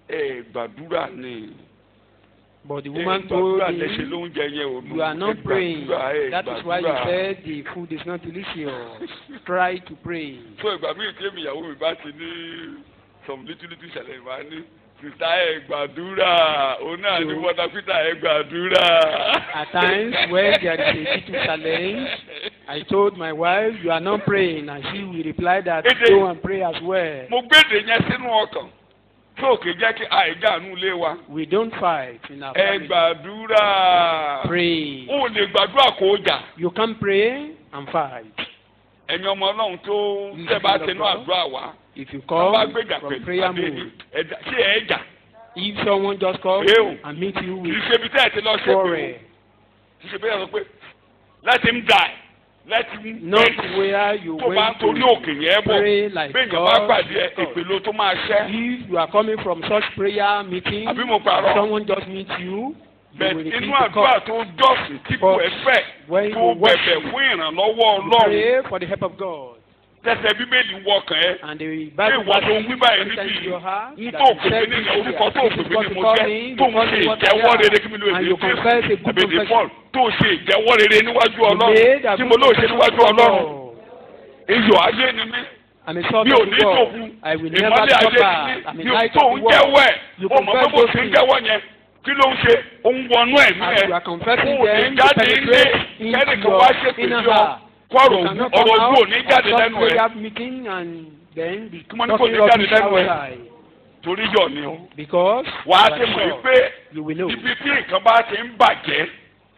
ẹ gbàdúrà ni But the ẹ woman told gbàdúrà lẹ́sẹ̀ him, lóúnjẹ yẹn ò You are not ẹ praying. gbàdúrà, ẹ That is why you gbàdúrà. said the food is not delicious. Try to pray. so ìgbà míì tí èmi ìyàwó mi bá ti ní some little little ṣẹlẹ̀ ìwà ní sista ẹ gbàdúrà òun náà ní So- bọ́dà peter ẹ gbàdúrà. At times when there is a little challenge, I told my wife, You are not praying. And she will reply that, It is- Go and pray as well. mo gbèdè yẹn sínú ọkàn tó òkè jẹ́ kí àìjáàánú lé wa We don't fight in our ẹ family. gbàdúrà Pray. ó lè gbàdúrà kó jà You can pray and fight. ẹ̀yin ọmọ ọlọ́run tó tẹ́ bá tẹnu àdúrà wá If you wọ́n bá come gbéjà from pẹ̀lú prayer adé mode, ẹ̀dá ṣé ẹ̀ jà if someone just comes Ew. and meet you kì í with ṣe ibi tẹ́ ẹ̀ ti lọ ṣe pé quarrel, kì í ṣe bẹ́ẹ̀ sọ pé let him die let him not die where you tó bá ń went torí to òkè yẹn bọ̀ pray like bẹ́ẹ̀ yẹn bá God. pàdé ẹ God. ìpè ló tó máa ṣẹ́ If you are coming from such prayer meeting, àbí mo parọ́ someone just meet you, you bẹ́ẹ̀ will repeat inú the àdúrà call. tó jọ́sìn tí kò ẹ fẹ́ When tó you bẹ̀bẹ̀ worship, fún ìrànlọ́wọ́ you ọlọ́run pray for the help of God. tẹsẹ̀ bíbélì wọkàn ẹ And the pé Bible ìwọ tó ń wí báyìí enters níbí your heart n that tó you pè said mí ní this orúkọ tó prayer. pè This is mí what ní you mo call jẹ́ me, tó you ń call ṣe me what I ìjẹ́wọ́ am. rere kí mi ló And èdè you confess a good èdè confession. paul tó ṣe ìjẹ́wọ́ rere níwájú You ọlọ́run made a tí good mo lóò ṣe confession níwájú before ọlọ́run God. iyọ̀ ayé ni mí I'm a sort mi ò of ní God. dòkun I will never ìmọ́lẹ̀ stop ayé back. ni I'm mí a mi ò light tó of ń the world. jẹ́wọ́ ẹ̀ You o mọ̀ pé confess bó those ti ń things. jẹ́wọ́ yẹn kí ló ń ṣe ó ń wọnú ẹ̀mí As ẹ̀ you are confessing kó o lè them, you jáde ilé penetrate into kẹ́nìkan wá your ṣèpè inner sí ọ heart. kó ọ̀rọ̀ You ògùn cannot ọ̀rọ̀ come ògùn ò out ní of jáde such lẹ́nu ẹ̀ prayer meeting and then be Kí wọ́n ní kò ní talking jáde rubbish lẹ́nu ẹ̀. outside. torí yọ̀ ni o Because wà á you ti are mọ̀ yìí sure. pé you will know. ibi tí nǹkan bá ti ń bàjẹ́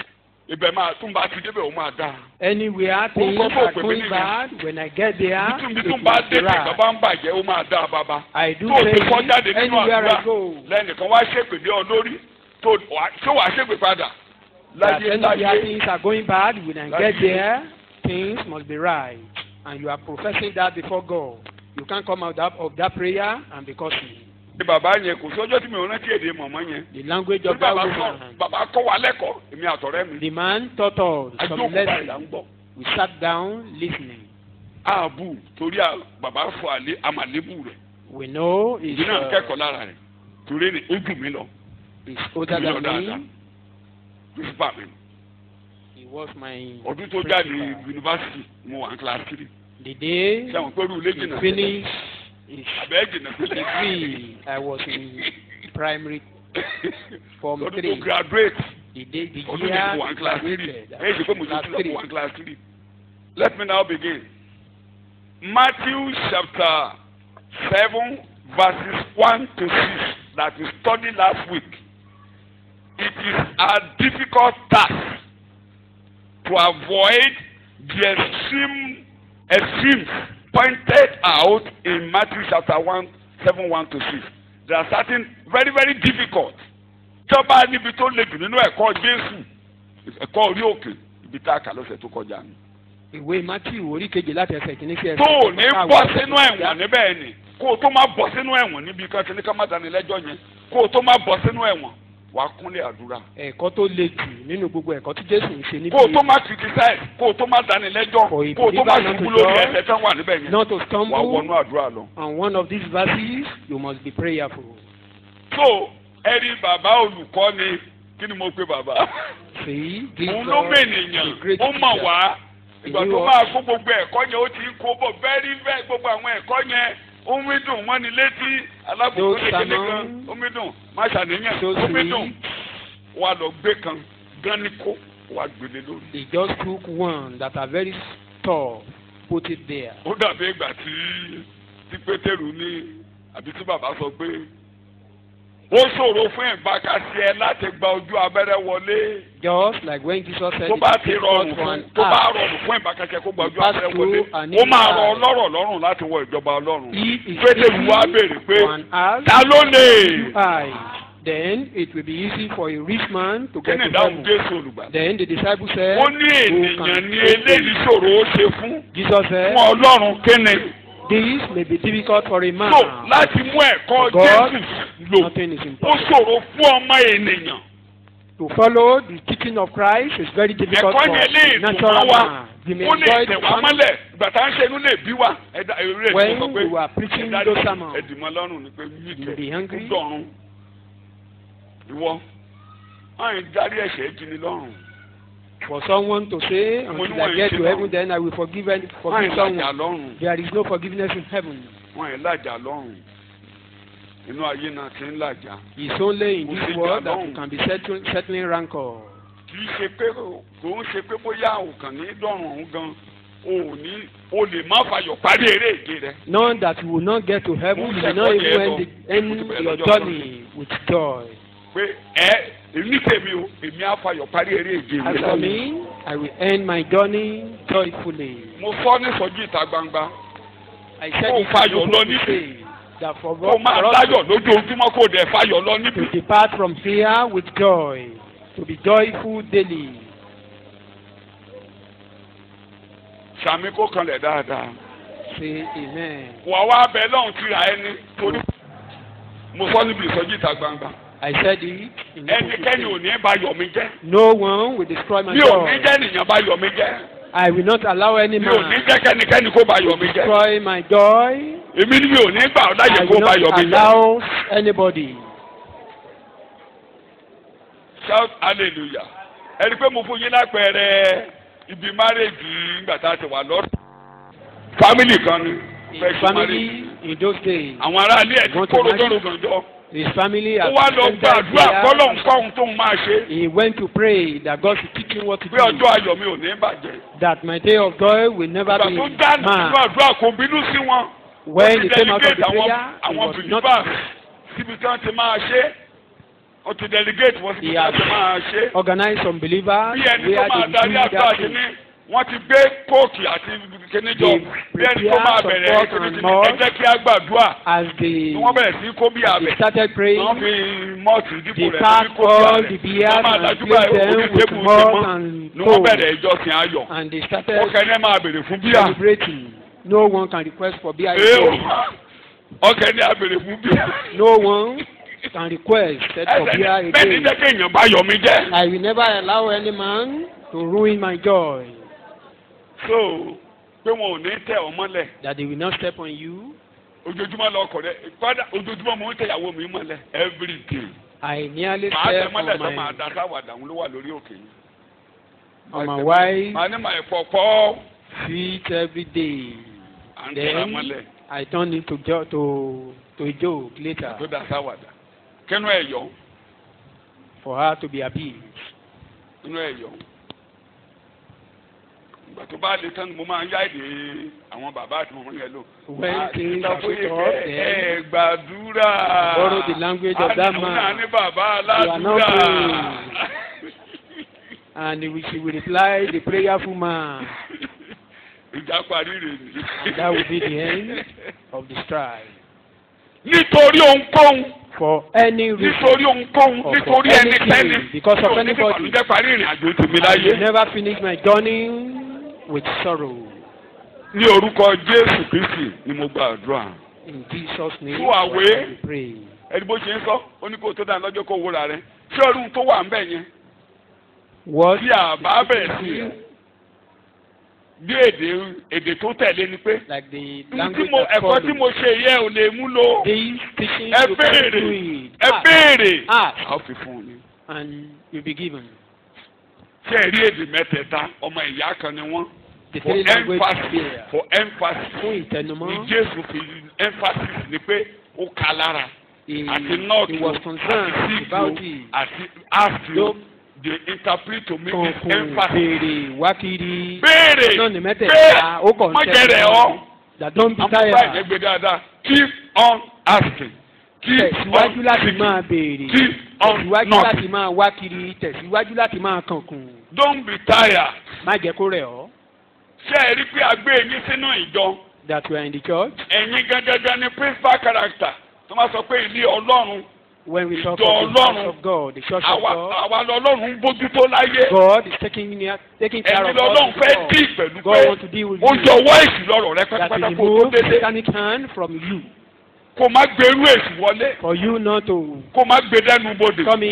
ibẹ̀ máa tún bá ti débẹ̀ ó máa dáa Anywhere things Orúkọ tó are pè mí going nìyẹn. bad, when I get there, ibi it tí will tún bá dé tí be nǹkan right. bá ń bàjẹ́ ó máa dáa bàbá I do tó o ti kọ́ say jáde nínú anywhere àdúrà I go. lẹ́nìkan wá ṣèpè dé ọ lórí tó wà- ṣé wàá ṣèpè padà that láyé anywhere láyé things are going bad, when I Láyé. get there, things must be right. And you are professing that before God. You can't come out of, of that prayer and because ní bàbá yẹn kò sí ọjọ́ tí mi ò rántí èdè mọ̀mọ́ yẹn the language torí of that bàbá sọ woman. bàbá kọ́ wa lẹ́kọ̀ọ́ èmi àtọ̀rẹ́ mi The man taught us some àjókòó báyìí là ń lessons. gbọ́ We sat down listening. ààbù torí à- bàbá fọ àlé àmàlébù rẹ̀ We know he's, ìdí náà uh, kẹ́kọ̀ọ́ lára rẹ̀ torí ni ó jù mí lọ he's older jù mí lọ than dáadáa me. pírísípà mi He was my ọdún tó jáde principal. yunifásitì mo wà ní kíláàsì three The day sẹ́wọ̀n pẹ̀lú ilé he jìnnà finished his àbẹ́ jìnnà sílẹ̀ degree, I was in primary form ọdún tó three. graduate The day, the ọdún year yẹn mo wà ní he kíláàsì three graduated, I èyí ṣe pé mo was ti class sílẹ̀ mo three. wà ní kíláàsì three let me now begin Matthew chapter seven verses one to six that we studied last week it is a difficult task to avoid the extreme extremes pointed out in Matthew chapter one seven one to six there are certain very very difficult jọba níbi tó le jù nínú ẹ̀kọ́ Jésù ẹ̀kọ́ orí òkè ibi tá a kà lọ́sẹ̀ tó kọjá ni. ìwé matthew orí kejì láti ẹsẹ̀ kìíní sí ẹsẹ̀ tó o ní kẹfà bọ́ wà. sínú ẹ̀wọ̀n níbẹ̀ ni kó o tó má bọ́ sínú ẹ̀wọ̀n níbi kan tí ní ká má dání lẹ́jọ́ yẹn kó o tó má bọ́ sínú ẹ̀wọ̀n wà á kúnlẹ̀ àdúrà. ẹ̀kọ́ tó le jù nínú gbogbo ẹ̀kọ́ tí jésù ń ṣe níbi kó o tó má criticize kó o tó má dání lẹ́jọ́ For a kó o tó má believer not ṣubú to lórí judge, ẹsẹ̀ tán wà níbẹ̀ yẹn not to wà á stumble wọnú àdúrà lọ. on one of these verses you must be prayerful. so ẹni bàbá olùkọ́ ni kí ni mo pe bàbá. see this òun ló God mènìyàn is a great ó mọ̀ teacher. wá ìgbà Èyí tó wọ- máa kó gbogbo ẹ̀kọ́ yẹn ó ti ń kó bọ̀ very very gbogbo àwọn ẹ̀kọ́ yẹn ó ń dùn wọ́n ní létí alábòókò Those kékeré sermons, kan ó ń dùn má ṣàníyàn those ó ń dùn reads, wà lọ gbé kan gan ni kó wà gbélé lórí. he just took one that are very tough put it there. ó dàbí ìgbà tí tí pétérù ní àbí tí bàbá sọ pé ó ṣòro fún ìgbàkasí ẹ láti gba ojú abẹ́rẹ́ wọlé just like when Jesus said tó it bá is ti difficult rọrùn for fún an tó bá act rọrùn fún ìbákẹ́kẹ́ kó gba ojú pass abẹ́rẹ́ through wọlé an ó máa rọ evil ọlọ́rọ̀ lọ́rùn láti wọ ìjọba ọlọ́run He is pétérù wá béèrè pé for an act ta ló lè eye then it will be easy for a rich man to kí get ni to ìdáhùn heaven. jésù olùgbàlà Then the disciple said, ó ní ènìyàn ní eléyìí ṣòro ó ṣe fún Jesus said, fún ọlọ́run kíni this may be difficult for a man. so láti mú ẹ̀kọ́ God, jésù lò Nothing is ó impossible. ṣòro fún ọmọ ènìyàn To follow the teaching of Christ is very difficult ẹ̀kọ́ for ni eléyìí tó natural máa wá man. You may ó lè enjoy tẹ̀ the wá sermon mọ́lẹ̀ ìgbà tá à ń ṣe inú lè bí wá ẹ̀dá eré When tó sọ pé we were preaching ẹ̀dá those sermons, ẹ̀dìmọ̀ lọ́rùn ni pé you yíkẹ́ will be hungry. ó dọ̀run ìwọ àyìn dárí ẹ̀ṣẹ̀ jí ni lọ́rùn For someone to say, Mo ní until I wọ́n get ṣe to náà. heaven, then I will forgive and àyìn forgive lájà someone. lọ́rùn There is no forgiveness in heaven. wọn yẹn lájà lọ́rùn inú ayé náà ti ń làjà It's only in Mo this ti world jà that lọ́hùn. you can be settling, settling rancor. kì í ṣe pé kò ń ṣe pé bóyá òkàn ní dọ̀rùn ọ̀hún gan o ò ní o lè má fayọ̀ parí eré ìje rẹ Knowing that you will not get to heaven, you will not even end, the, end your journey with joy. pé ẹ èmi tèmi o èmi á fayọ̀ parí eré ìje As mi for me, I will end my journey joyfully. mo sọ ní sọjú ìta gbangba I said Kó it fayọ̀ in lọ open níbi. say that for kó God máa for us láyọ̀ lójoojúmọ́ kó dẹ̀ fayọ̀ lọ níbi. to depart from here with joy, to be joyful daily. sàmì kó kanlẹ̀ dáadáa. Say amen. wà wá bẹ lọ́hùn tìrà ẹni torí mo sọ níbi ìsọjí ìta gbangba I said it in open ẹnikẹ́ni ò say. ní bá yọ̀ mí jẹ́ No one will destroy my mi ò ní joy. jẹ́ nìyẹn bá yọ̀ mí jẹ́ I will not allow any mi ò ní man jẹ́ kẹ́nikẹ́ni kó bá yọ̀ mí jẹ́ destroy my joy. èmi ni mi ò ní gbà ọ́ I láyè kó will bá not yọ̀ mí jẹ́ allow anybody. shout hallelujah ẹni pé mo fún yín lápẹẹrẹ ibi márèjì nígbà tá a ti wà lọ́rùn family kan ni His fẹ́ ṣe family marriage in those days, àwọn aráalé ẹ̀ ti Want to kóró marry? lóru gànjọ́ his family ó has wá lọ attended gbàdúrà kọ́lọ́ ń there. kọ́ ohun tóun máa ṣe He went to pray that God should teach him what to pé do. ọjọ́ ayọ̀ mi ò ní bàjẹ́. That my day of joy will never ìgbà be tó dá nínú mad. àdúrà kò bínú sí wọn. When Ó he ti came out of the delegate prayer, àwọn he àwọn was not. believers síbi tí wọ́n ti máa ṣe ó ti delegate wọ́n síbi He tí wọ́n has ti máa ṣe. Organized some believers bí ẹni tó where máa they darí do àdúrà that sí thing. ní wọ́n ti gbé kóòkì àti kíní jọ They bí ẹni tó máa prepare bẹ̀rẹ̀ support kíní and ti ní more. ẹ jẹ́ kí á gbàdúrà As tí they, wọ́n bẹ̀rẹ̀ sí kó bí as abẹ they started praying, wọ́n fi mọ́ọ̀tì dípò they rẹ̀ packed kó bí all abẹ the beers wọ́n máa and dájú placed báyìí them orí with tébù ti malt mọ́ and ni wọ́n coal. bẹ̀rẹ̀ ìjọsìn ayọ̀ And they started wọ́n kẹ́ni ẹ̀ máa bèrè fún bíà. celebrating. No one can request for beer. Èèwọ̀ ọkẹ́ ní abèrè fún bíà. No one can request that for beer Ẹsẹ̀ bẹ́ẹ̀ ni again. jẹ́ kéèyàn bá yọ̀ mí jẹ́. I will never allow any man to ruin my joy. So pé wọn ò ní tẹ̀ ọ́ mọ́lẹ̀ That they will not step on you. ojoojúmọ́ lọ ọkọ̀ rẹ̀ kọ́dà ojoojúmọ́ mo ń tẹ̀ ìyàwó mi mọ́lẹ̀ every day. I nearly Màá tẹ̀ step mọ́lẹ̀ on sọ màá my, da sáwàdà òun ló wà lórí òkè yìí. on my wife Màá ní màá ẹ̀fọ́ pọ́ feet every day. à ń tẹ̀ra Then mọ́lẹ̀ I turn it to jo to to a joke later tó da sáwàdà. Kẹ́nu ẹ̀ yọ for her to be abused. inú ẹ̀ yọ. Ìgbà tó bá le tán ni mo máa ń yá èdè àwọn bàbá àti mọ̀mọ́ yẹn lò. When Ah, things sọ are fún put yín up, pé then ẹ gbàdúrà. borrow the language of that Àwọn man. náà ní bàbá You are not aládùúrà. and he will- she will reply the prayerful man. Ìjà parí rè ni. And that will be the end of the strife. Nítorí ohunkóhun. For any reason, Nítorí ohunkóhun. Or for Nítorí anything, ẹnikẹ́ni. because of Mi ò ní anybody. fi ìbànújẹ́ parí ìrìn àjò tèmi I will láyé. never finish my journey with sorrow. Ní orúkọ Jésù Kristi ni mo gba àdúrà. In Jesus' name, Fún àwé. we pray. Ẹni bó ṣe ń sọ, ó ní kó tó dáa lọ́jọ́ kó wúra rẹ̀. Ṣé ọdún tó wà ń bẹ̀ yẹn? What Bí àbá bẹ̀rẹ̀ sí bí èdè èdè tó tẹ̀lé ni pé. like the Ní tí language mo that ẹ̀kọ́ tí follows. mo ṣe yẹ ò lè mú lò. These teachings Ẹ you can béèrè. do it. Ẹ Ask, béèrè. ask, A ó fi fún un ni. and you'll be given. Ṣé ẹ rí èdè mẹ́tẹ̀ẹ̀ta ọmọ ìyá kan ni wọ́n? The For three languages emphasis there. for emphasis. Fún Ní ìtẹnumọ́, Jésù fi emphasis ni pé ó ka lára. he, Àti north he o, was àti concerned south about o, it. àti east o. Yóò They interpret to me with kọ̀ọ̀kan emphasis. béèrè wákìrì. Béèrè. náà ní mẹ́tẹ̀ẹ̀ta ó kàn Má jẹrẹ ọ́. that don't be Amúgbá ìyẹn tired. gbé dáadáa. Keep on asking. Keep tẹ̀síwájú on láti seeking. máa béèrè. Keep on tẹ̀síwájú knocking. láti máa wákìrì. tẹ̀síwájú láti máa kànkùn. Don't be tired. má jẹ́ kó rẹ̀ ọ́. Ṣé ẹ rí pé a gbé yín sínú ìjọ? that we are in the church. Ẹ̀yin gangan ni principal character. Tó máa sọ pé ilé Ọlọ́run. when we talk Ìjọ of the Ọlọ́run. house of God the church of Àwa God. àwa lọ́lọ́run ń bójútó láyé. God is taking near, taking care Ẹ̀yin of lọ́lọ́run us. fẹ́ dì pẹ̀lú God pé wants to deal with ó you. jọ̀wọ́ èsì lọ́rọ̀ rẹ that pátápátá will kó o tó remove dédé. satanic hand from you Kó má gbèrú èsì wọlé. for you not to Kó má gbé dẹ́nu bodè. come in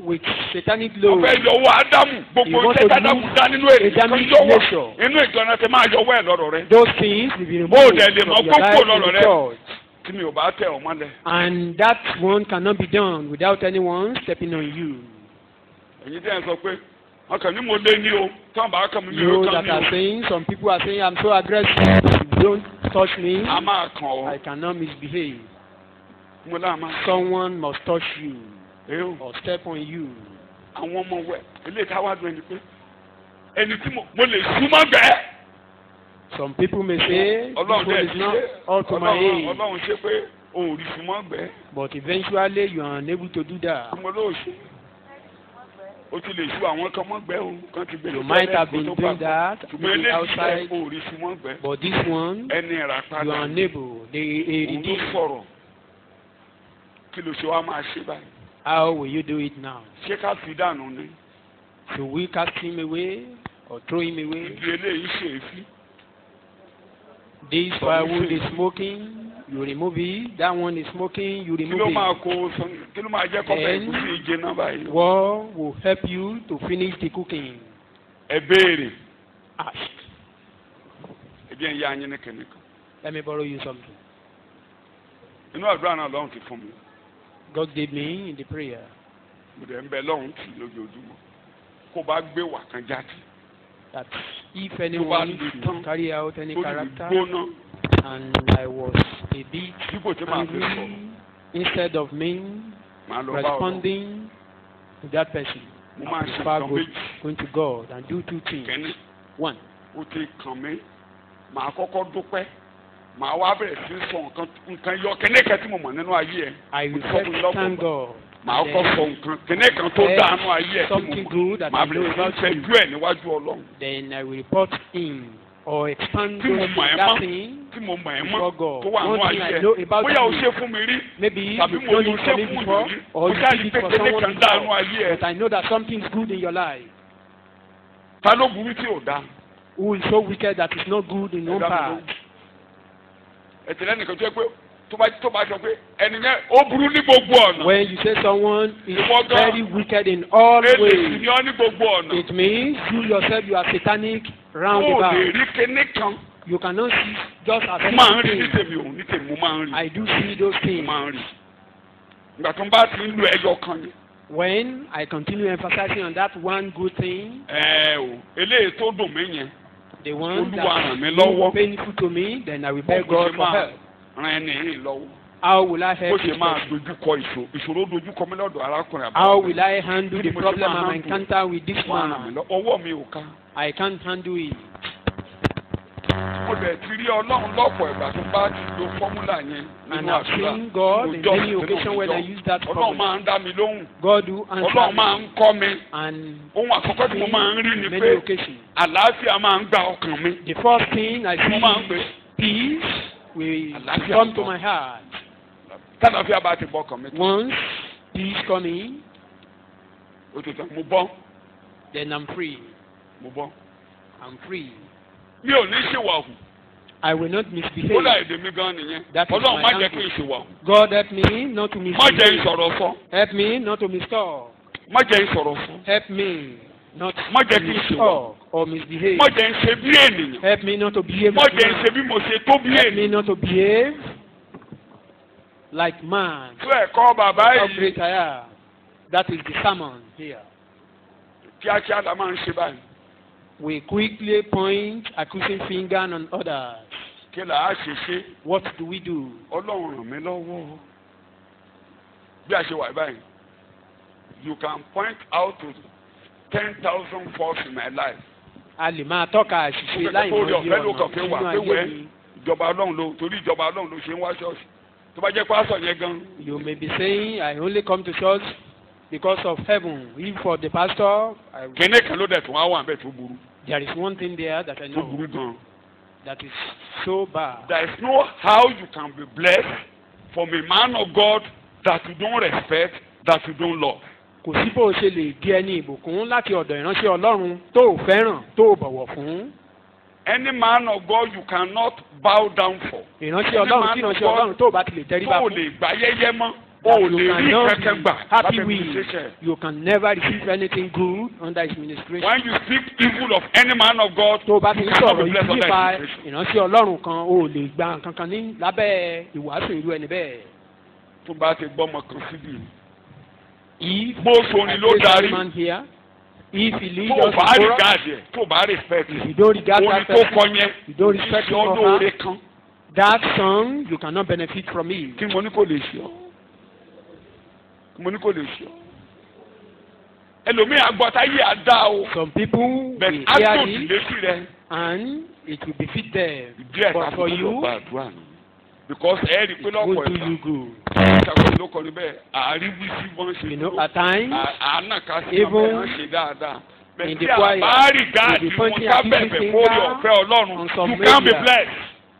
with satanic wọ́n law. fẹ́ yọwọ́ ádámù gbogbo You want iṣẹ́ to ádámù remove dá nínú èyí tó Adamic yọwọ́ nature. inú ìjọba ti máa yọwọ́ ẹ̀ lọ́rọ̀ rẹ Those things will be Ó removed dẹ̀ lè from mọ your kókó life in lọ́rọ̀ the rẹ. church. tí mi ò bá tẹ̀ ọ́ mọ́lẹ̀ And that one cannot be done without anyone stepping on you. èyí tí ẹ̀ sọ pé wọn kàn ní mo lé ní o tí wọn bá kàn mí mi You ò kàn that ní are o saying, some people are saying, I'm so aggressive. If you don't touch me, a máa kàn I ọ́ cannot misbehave. mo náà máa Someone must touch you ẹ o or step on you. àwọn ọmọ wẹ ilé ìta wá dùn ẹni pé ẹni tí mo mo lè súnmọ́ gbẹ́ Some people may say, this ọlọ́run one dẹ̀ is ti not ṣe up to my ọlọ́run age. ọlọ́run ṣe pé òun ò rí súnmọ́ gbẹ́ But eventually, you are unable to do that. mo ló ṣe o ti lè sú àwọn kan mọ́ gbẹ́ o kan ti gbé You lọ might tẹ́lẹ̀ have kó been tó doing papọ̀. that, ṣùgbọ́n maybe eléyìí outside. ò rí súnmọ́ gbẹ́ But this one, ẹni ìrà you padà are unable. They òun ló redeem. sọ̀rọ̀ kí ló ṣe wá máa ṣe báyìí How will you do it now? ṣé ká fi dànù ni Should we cast him away or throw him away? ibi eléyìí ṣe é fi This Some firewood say- is smoking, you remove it. That one is smoking, you kí ló remove máa it. kó o sàn kí ló máa jẹ́ kọ́fẹ́ Then- ìkúsí ìje náà báyìí What will help you to finish the cooking? ẹ béèrè Ask. ẹbí ẹ̀ ń yá anyi ní kìnìkan Let me borrow you something. inú àdúrà náà lọ́hùn ti fún mi God gave me in the prayer mo dẹ̀ ń bẹ lọ́hùn tì lójoojúmọ́ kó bá gbé wà kan jáde that if anyone le should tán, carry out any tó lè character gbóná and I was a bit dípò tí màá fi sọ̀rọ̀ angry, instead of me màá lọ bá ọ̀rọ̀ responding to that person, mo I máa ṣe prefer nǹkan go, méjì going to God and do two things. kẹ́ni One, ó ti kàn mí màá kọ́kọ́ dúpẹ́ màá wá bẹ̀rẹ̀ sí sọ nǹkan nǹkan yọ kẹ́ni kan tí mo mọ̀ nínú ayé ẹ̀ I Mo will sọ first fún lọ́pọ̀ thank ìgbà. God. màá Then- kọ́ sọ nǹkan kẹ́ni kan tó Then dánú ayé ẹ̀ tí mo something mọ̀ good that màá I know bẹ̀rẹ̀ sí about you. fẹ́jú ẹ̀ níwájú ọlọ́run Then I will report in or expand tí mo those, mọ̀ ẹ́ that mọ́ thing. tí mo mọ̀ ẹ́ mọ́ before God. tó wà nínú One thing ayé I know ẹ̀ about bóyá o you. ṣe fún mi rí Maybe tàbí you've mo done ní it ṣe for me fún before, yìí or mo you jáde did it pé for kẹ́ni someone kan dánú before. ayé ẹ̀ But I know that something is good in your life. ta ló burú tí ò dá Who is so wicked that is not good in Ẹ one dá mi part? lóhùn. ẹ̀tẹ̀ lẹ́nìkan tó yẹ pé tó bá tó bá sọ pé ẹni yẹn ó burú ní gbogbo ọ̀nà When you say someone is Ìwọ gan- very wicked in all èlè sì ways, ni ọ́ ní gbogbo ọ̀nà it means you yourself you are satanic ó round lè about. rí kíní kan You cannot see just as mo máa ń rí ní anything. tèmi ò ní tèmi mo máa ń rí I do see those mo things. máa ń rí ìgbà tó ń bá ti ń lo ẹyọ kan ni When I continue emphasizing on that one good thing, ẹ o eléyìí tó dùn mí yẹn the one Olúwa ràn mí that is lọ́wọ́. painful to me, then I will bó beg ṣe God for máa help. ran ẹni yìí lọ́wọ́ How will I bó help ṣe this máa person? dojúkọ ìṣòro ìṣòro dojúkọ mi lọ́dọ̀ arákùnrin How àbúrò will I handle Bí the mo ṣe problem máa I'm handle encounter with this wà ràn mí man? lọ ọwọ́ mi ò ká I can't handle it. mo dẹ̀ ti rí ọlọ́run lọ́pọ̀ ìgbà tó bá ti lo fọ́múlà yẹn And nínú I've àdúrà seen God in Òjò many sínú occasions when I òjò. use that ọlọ́run formula. máa ń dá mi lóhùn God will answer ọlọ́run máa me. ń kọ́ mi And ohun àkọ́kọ́ tí mo máa ń rí ni many pé occasions. àlàáfíà máa ń gba ọkàn mi The first thing I mo máa ń pè see, peace will Àlàáfíà come to ń bọ̀. my heart. tálàáfíà bá ti bọ́ ọkàn mi tán Once peace come in, ó ti tán mo bọ́ then I'm free. mo bọ́ I'm free. mi ò ní ṣèwà hù I will not kódà misbehave. èdè mi gan nìyẹn That is ọlọ́run my má jẹ́ kí n language. ṣèwà hù God help me not to má jẹ́ misbehave. ìsọ̀rọ̀ sọ Help me not to mistalk. má jẹ́ ìsọ̀rọ̀ sọ Help me not Má to jẹ́ kí n ṣe mistalk or misbehave. má jẹ́ ń ṣe bí ènìyàn Help me not to behave má like jẹ́ ń ṣe man. bí mo ṣe tó bí Help me ènìyàn not to behave like man. tó ẹ̀kọ́ bàbá How yìí great I am. That is the sermon here. kíákíá la máa ń ṣe báyìí We quickly point accusing finger on others. kí là á ṣe ṣe What do we do? ọlọ́run ràn mí lọ́wọ́ bí a ṣe wà báyìí you can point out to ten thousand faults in my life A lè máa tọ́ka àṣìṣe láì mọ orí iye ọ̀fẹ́ ló kàn ọ̀nà fi wà nínú pé ayé wẹ́ mi. ìjọba ọlọ́run ló torí ìjọba ọlọ́run ló ṣe ń wá ṣọ́ọ̀ṣì tó bá jẹ́ pásọ̀ yẹn gan You may be saying, I only come to church because of heaven. If for the pastor, I, kẹ́nẹ́ kan ló dẹ̀ tún wá wà bẹ́ẹ̀ tó burú there is one thing there that I tó know burú gan. that is so bad. There is no how you can be blessed from a man of God that you don't respect that you don't love. Kò sí bó o ṣe lè di ẹni ìbùkún láti ọ̀dọ̀ ìránṣẹ́ Ọlọ́run tó o fẹ́ràn tó o bọ̀wọ̀ fún. Any man of God you cannot bow down for. Ìránṣẹ́ Any Ọlọ́run man tí of ìránṣẹ́ God Ọlọ́run tó o bá ti lè tẹríba tó o fún. lè gbá yẹ́yẹ́ mọ́ o that ò you lè rí cannot kẹ́kẹ́ be gbà happy lábẹ́ with. administration. You can never receive anything good under his ministration. when you speak evil of any man of God tó o bá ti you ń cannot sọ̀rọ̀ be blessed yìí under nípa his administration. ìránṣẹ́ ọlọ́run kan o ò lè gba nǹkan kan ní lábẹ́ ìwàásù irú ẹni bẹ́ẹ̀. tó bá ti gbọ́ ọmọ kan síbi if bó sorin ló I place darí any man here if he lead tó us bá to rí chorus gáàdì ẹ̀ tó bá respect if you don't regard orin that tó person kọ yẹn you don't respect ṣe him or ọdún oore her kan that song you cannot benefit from it. kí mo ní kò lè ṣe ọ́ kí mo ní kò lè ṣe ọ́ ẹlòmíì agbọ́tá yìí á dá o some people bẹ́ẹ̀ will á hear tó it létí rẹ and it will befit them díẹ̀ but tàbí for kó lọ you gba àdúrà nù because ẹ rí i pé it lọ́pọ̀ won't do ẹ̀ka you good. ìṣàkóso ló kọ níbẹ̀ àríwí sí wọ́n ṣe you know dúró. at times àánà ká sí Even ọmọ wọn ṣe dáadáa. in Bẹ̀sí the choir, àbárí gáàdì if you wọn point ká at bẹ̀bẹ̀ every fórí finger ọ̀fẹ́ ọlọ́run on some you can be area. blessed.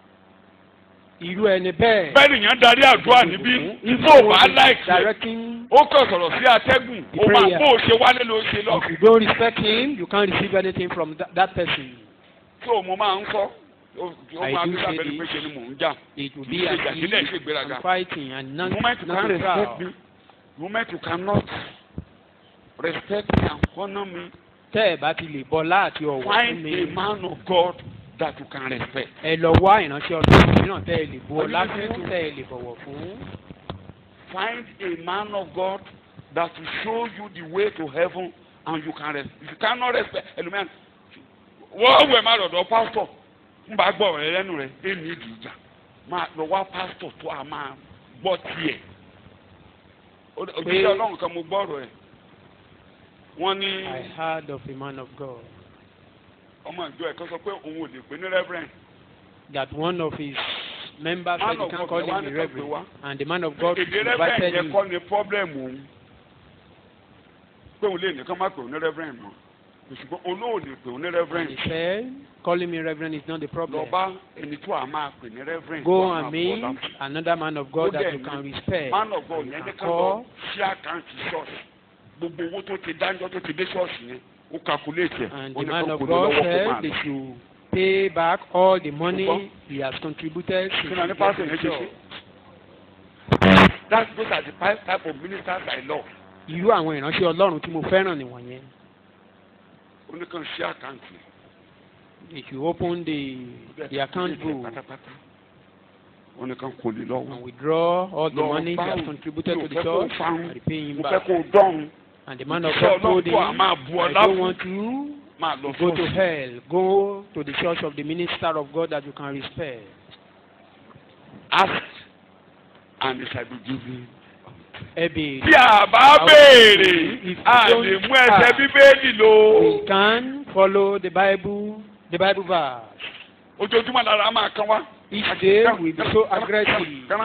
irú ẹni bẹ́ẹ̀. bẹ́ẹ̀ nìyẹn darí àdúrà níbí if tó you bá want láìsí directing ó kàn sọ̀rọ̀ sí atẹ́gùn The ó máa prayer. bó o ṣe wálé ló ṣe lọ. if you don't respect him you can't receive anything from that, that person. tó mo máa ń sọ ó ó I máa do bí say sábẹ́ni pé this. ṣe ni mò ń jà. it will Kì be í ṣe an ìjà sílẹ̀ ṣe ìgbéraga. and fighting and The not moment you not can be respect proud. me the moment you cannot respect me and honour me tẹ́ ẹ bá ti lè bọ́ láti ọ̀wọ́ fún find mi a man of God that you can respect. ẹ lọ wá ìránṣẹ́ ọlọ́run mìíràn tẹ́ ẹ lè bu ọlá Are you listening fún to tẹ́ ẹ lè bọ̀wọ̀ fún. Find a man of God that will show you the way to heaven and you can respect. If you cannot respect, ẹlòmíràn wọ́n wẹ̀ máa lọ́dọ̀ pásítọ̀ ń bá gbọ́ ọ̀rẹ́ lẹ́nu rẹ̀ ẹ̀ ní ìdí ìjà máa lọ wá pásítọ̀ tó a máa gbọ́ tiẹ̀. Òjíṣẹ́ ọlọ́run kan mo gbọ́ ọ̀rọ̀ ẹ̀. Wọ́n ní I heard of a man of God ọmọ ìjọ ẹ̀ kan sọ pé òun ò lè pè ní reverend. that one of his members Man said he of can God, call the one him a that we reverend want. and the man of God Èdè reverend invited yẹn him. kọ́ ni problem òun. Pé òun lè nìkan má pè òun ní reverend mọ́. Ṣùgbọ́n olóòlè pè òun ní And reverend. he said calling me reverend is not the problem. lọ bá ẹni tó a máa pè ní reverend Go tó a máa and meet bọ́lá. another man of God Ó that dẹ̀ you ní can respect. man of God and yẹn ní can ká lọ call sí àkáǹtì ṣọ́ọ̀ṣì gbogbo owó tó ti dáńjọ́ tó ti dé ṣọ́ọ̀ṣì yẹn ó calculate ẹ̀ And ó the ní man kó of kó lé God lọ́wọ́ kó said máa they lọ. should pay back all the Ṣùgbọ́n- money he has contributed kí to ni a ní the pásítọ̀ yẹn ṣe church. ṣe. that's those are the five type of ministers I love. Irú àwọn ìránṣẹ́ Ọlọ́run tí mo fẹ́ràn nìwọ̀nyẹn. ó ní kàn sí àkáǹtì. If you open the the account book pátápátá ó ní kàn kó lé lọ́wọ́. and withdraw all the Lọ money he has báwo? contributed Mi to ò the fẹ́ kó church fáwọn. and repay him mo fẹ́ back. kó dọ́run And the man of Iṣẹ́ God told Ọlọ́run tó a him, máa bu I ọlá don't fún want to máa lọ go to ṣọ́ọ̀ṣì. hell. Go to the church of the minister of God that you can respect. ask and it shall be given. Ẹ béèrè. Bí a bá béèrè, a lè mú ẹsẹ̀ bíbélì lò. We can follow the Bible, the Bible verse. Ojoojúmọ́ lára máa kan wá. Each day we be so aggressive. Kánná.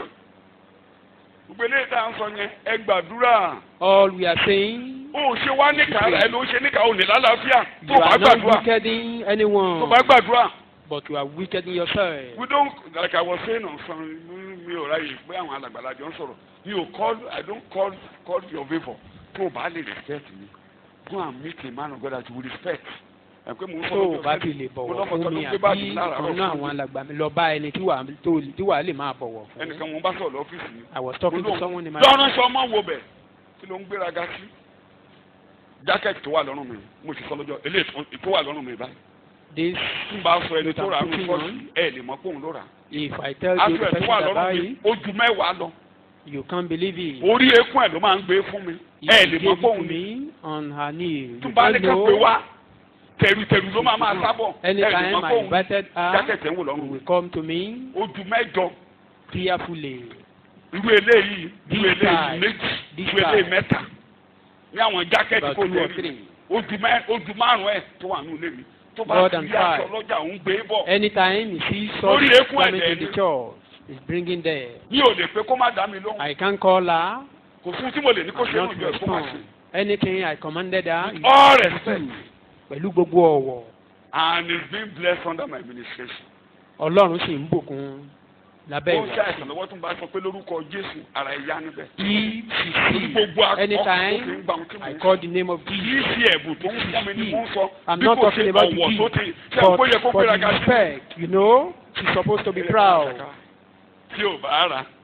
Gbogbo eléyìí tá à ń sọ yẹn, ẹ gbàdúrà. All we are saying, O ò ṣe wá níkà rẹ̀ ló ń ṣe níkà òní lálàáfíà. Tó you bá are not gbàdúrà. wickeding Tó anyone, bá gbàdúrà. but you are wickeding yourself. We don't like I was saying on some mi ò ráyè pé àwọn alàgbàlà jọ ń sọ̀rọ̀. Mi ò call I don't call call your favour. Tó o bá lè respect mi, go and meet a man of God that you will respect. Ẹ pé mo ń sọ tó o lọ́jọ́ bá Sunday, ti lè mo bọ̀wọ̀ lọ́mọ fún kan mi ló gbé báàgì àbí lára ọ̀kan náà àwọn alàgbà mi lọ bá ẹni tí wàá tó- tí wàá lè máa bọ̀wọ̀ fún. ẹnìkan mo bá sọ̀rọ̀ lọ́fíìsì mi. I was talking to someone in my lọ́rùn sọ ọmọ wo bẹ̀ kí ló ń gbéraga sí. jákẹ́ẹ̀tì tó wà lọ́rùn mi mo sì sọ lọ́jọ́ eléyìí tó wà lọ́rùn mi báyìí. this n bá sọ ẹni tó rà á Putting lọ on. ẹ lè mọ pé òun ló rà á. if I tell you aṣọ the ẹ̀ tó person wà that lọ́rùn buy mi it ó ju mẹ́wàá lọ. you can't believe it. orí eékún ẹ̀ ló máa ń gbé fún mi. If ẹ she lè mọ gave pé it to òun ni. me on her knee. tó You bá ní don't ká pé know. wá tẹ̀rùtẹ̀rù ló máa máa sábọ̀. ẹ lè Anytime mọ pé I òun invited her, jákẹ́ẹ̀tì ẹ̀ ń wò she lọ́rùn mi. will come to me ó ju mẹ́jọ prayerfully. irú eléyìí irú This eléyìí size, méjì this irú eléyìí size. mẹ́ta ní àwọn jákẹ́ẹ̀tì About kò two or lè rí three. ojú mẹ ojú márùn ẹ tó wà nínú ilé mi tó bá More ti than rí aṣọ five. lọ́jà òun gbé bọ̀ Anytime he sees Lórí such eékún garment ẹ̀dẹ̀ in the ni. church, he's bringing there. mi ò lè pé kó má dá mi lóhùn I can call her. kò fún tí mo lè ní kó and ṣe not nù jọ kó má ṣe respond. Anything I commanded her, he all do respect pẹ̀lú gbogbo ọ̀wọ̀. and he been blessed under my administration. Ọlọ́run sì ń bùkún lábẹ́ ó ń ṣe ìwà. àìsàn lọ́wọ́ tó ń bá sọ pé lórúkọ Jésù ara ẹ̀ yá níbẹ̀. If she Torí sees gbogbo akọ tó fi ń anytime gbà wọn tí mo I ń call sọ. the name of kì í Jesus, ṣe ẹ̀bùn tó ń fún mi ni mo ń sọ I'm bí not kò talking ṣe about the ọ̀wọ̀ tó gift, ti ṣe àpò but yẹ kó for gbéra the ga sí. respect, you know, she's supposed to be proud. tí ò bá rà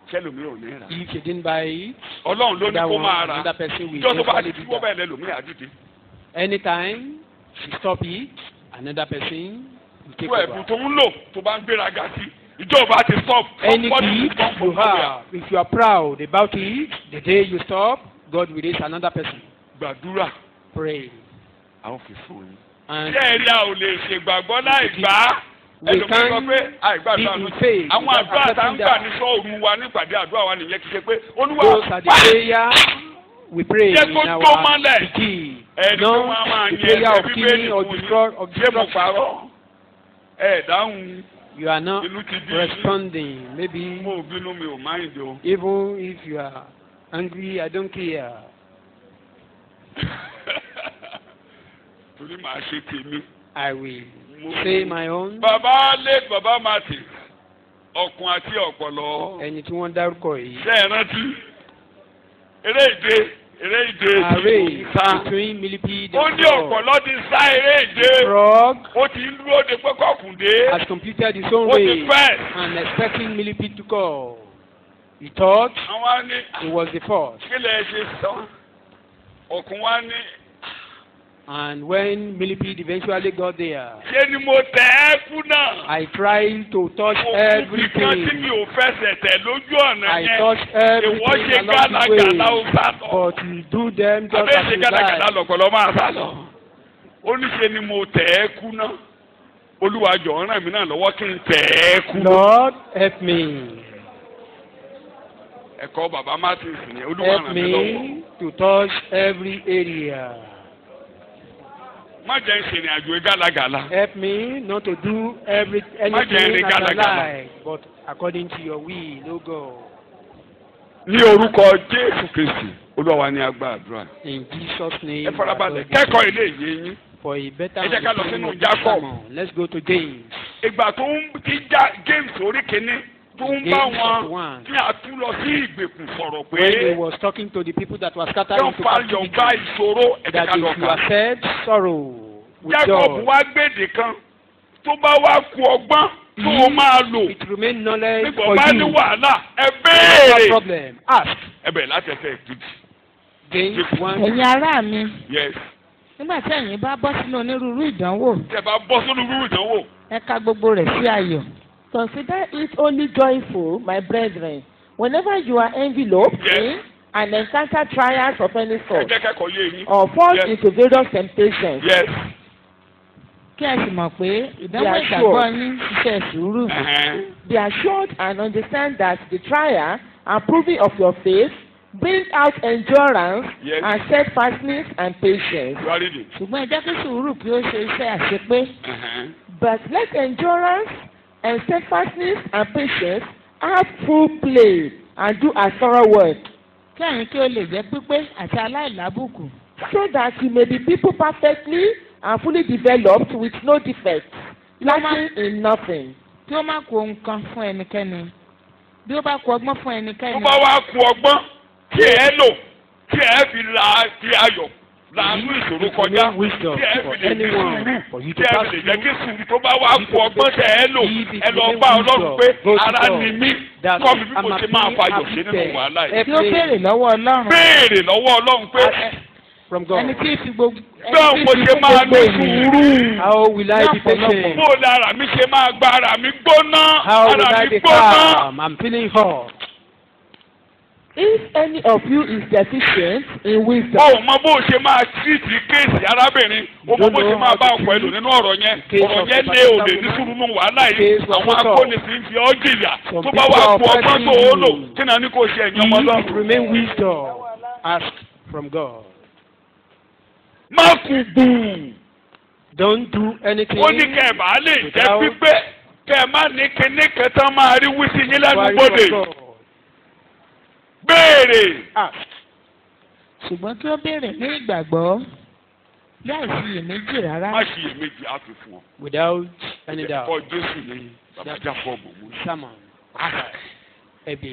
ṣẹlòmí ò ní rà If you didn't buy it, ọlọ́run ló ní that kó one, máa rà another person will ìjọ tó bá eventually ti do wọ́ that. bẹ́ẹ̀ lẹ́lòmí àdìdì Anytime you stop it, another person will take fún ẹ̀bùn over. tó ń lò tó bá ń gbéraga sí ìjọba ti stop Any somebody will gift come you from somewhere. have, if you are proud about it, the day you stop, God will raise another person. gbàdúrà Pray. àwọn fi fún yín. And ṣé ẹ̀rí a ò lè ṣègbàgbọ́ láì gbà á We ẹlòmíì sọ can pé àìgbàdúrà be ló in faith àwọn without àdúrà tá ń accepting gbà that. ní sọ́ọ̀rù wa nípàdé àdúrà wa nìyẹn kì í ṣe pé olúwa those are the wá prayer we pray Jẹ́ in kó our tó mọ́lẹ̀. key. ẹni tó No, máa máa the yẹ prayer of ẹbí killing bẹ́ẹ̀ or fún yín destroy of ṣé mo destruction. parọ́ ẹ̀ dáhùn You are not inú ti bí responding. Maybe mo ò bínú mi ò máìndì o. even if you are angry, I don't care. torí màá ṣe tèmi. I will Mo- say my own. bàbá lé bàbá màtì ọkùn àti ọ̀pọ̀lọ́ Ẹni tí wọ́n dárúkọ yìí. ṣe é rántí eré ìje eré ìje Array tí kò sá between millipede ó and ní frog. ọ̀pọ̀lọ́ ti sá eré ìje Frog ó ti ń dúró de pé kọkùndé has completed his own ó ti race fẹ́ and expecting millipede to come. He thought àwọn á ní he was the first. kí lè ṣe sọ ọkùn wa ní And when millipede eventually got there, ṣé ni mo tẹ̀ ẹ́ kú náà I tried to touch mo kú bí kan tí mi everything. ò fẹsẹ̀ tẹ̀ lójú ọ̀nà I yẹn touched ìwọ everything ṣe along the gánagànà ó way. sá lọ. But you do them just abẹ́ as ṣe you gánagànà like. lọ̀pọ̀lọ́ máa sá lọ. ó ní ṣe ni mo tẹ̀ ẹ́ kú náà olúwa jọ̀ọ́ ràn mí náà lọ́wọ́ kí n tẹ̀ ẹ́ kú. Lord, help me. ẹ̀kọ́ bàbá martins ni olúwa ràn Help mí lọ́wọ́. me to touch every area. má jẹ́ ń ṣèrìn àjò gálagàla. Help me not to do every Má jẹ́ anything ẹni as I gálagàla. like, but according to your will, O God. ní orúkọ jésù kristi olúwa wa ní agbá àdúrà. In Jesus' name. ẹ farabalẹ̀ I pray. kẹ́kọ̀ọ́ ilé ìyé yín. For a better Ẹ jẹ́ ká lọ understanding sínú of this Jacob. sermon, let's go to James. ìgbà tó ń ti já james orí kínní tó ń bá James wọn chapter one. tí a tún lọ sí ìgbèkùn sọ̀rọ̀ When he pé was talking to the people that were scattered yóò into fa captivity, yọ̀ǹba ìṣòro ẹ̀jẹ̀ that ká if lọ you kà. accept sorrow with jacob joy, wá gbèdè kan tó bá wá ku ọgbọ́n tó o máa lò it remain knowledge nígbà for bá ní you. wàhálà ẹ No béèrè. problem. Ask. ẹ bẹ̀rẹ̀ láti ẹsẹ̀ kejì. James one. ẹ̀yin ará mi yes nígbà tí ẹ̀yin bá bọ́ sínú onírúurú ìdánwò tí ẹ bá bọ́ sínú rúrú ìdánwò ẹ ka gbogbo rẹ̀ sí ayọ̀. Consider it only joyful, my brethren, whenever you are enveloped Yes. in and encounter trials of any ẹ sort, jẹ́ kẹ́kọ̀ọ́ yé yín. or fall Yes. into various temptations. yes. kí ẹ sì mọ̀ pé ìdánwò Yeah, ìgbàgbọ́ sure. yín ṣiṣẹ́ sùúrù. Uh-huh. Be assured and understand that the trial and proving of your faith bring out endurance Yes. and steadfastness and patience. you are reading. ṣùgbọ́n ẹ jẹ́ kí sùúrù kí ó ṣe iṣẹ́ àṣepé. Uh-huh. But let endurance and steadfastness and patience have full play and do a thorough work, kí ẹ̀yin kí ó lè jẹ́ pípé àti aláìlábùkù. so that you may be people perfectly and fully developed with no defects, lacking in nothing. kí ó má kó ohun kan fún ẹnikẹ́ni. bí ó bá kó ọgbọ́n fún tó ẹnikẹ́ni. bá wá ku ọgbọ́n tí ẹ lò tí ẹ fi la fi ayọ̀ láàánú ìṣòro kọjá Remain wisdom tí ẹ for fi lè ní anyone sùúrù for you tí to ẹ pass fi lè jẹ́ kí through. sùúrù tó bá wá ku ọgbọ́n tẹ ẹ lò If it ẹ lọ remain bá ọlọ́run wisdom, pé go to ara God. ni mí That kọ́ mi bí mo I'm ṣe máa happy, fayọ̀ sí nínú afflicted. wàhálà yìí. kí ó béèrè lọ́wọ́ ọlọ́run. béèrè lọ́wọ́ ọlọ́run pé From God. ẹni tí fi gbogbo. ẹni bẹ́ẹ̀ tí mo fi ṣe fún máa gbogbo ní ènìyàn. sùúrù How will I be Ní ọ̀pọ̀lọpọ̀. patient? bó lára mi ṣe máa gba ara mi gbóná How will ara I mi be gbóná. calm? I'm feeling hot. If any of you is deficient in wisdom, o mọ bó ṣe máa tírìtì kéèsì arábìnrin o mọ bó ṣe máa bá ọkọ ẹlò nínú ọ̀rọ̀ yẹn ọ̀rọ̀ yẹn lé òde ní sùúrù nù wàhálà yìí àwọn akónisì ń fi ọ́ jìyà tó bá wà kú ọgbọ́n tó o lò kí náà ní kò ṣe ẹ̀yìn ọmọ If it lọ́rùn. remain wisdom, ask from God. má kú gbù Don't do anything. ó ní kẹ́ ẹ̀ bá lè jẹ́ Without- pípé kẹ́ ẹ̀ má ní kíní kẹta máa rí wísí yín lẹ́nu worry gbòde from God. béèrè Ask. ṣùgbọ́n kí ó béèrè ní ìgbàgbọ́ láì sí iyèméjì rárá. má ṣiyèméjì á fi fún ọ. Without any doubt. ẹ̀kọ́ Jésù ní bàbá Jákọ́bù mú. Sermon. Ask. Ẹbí.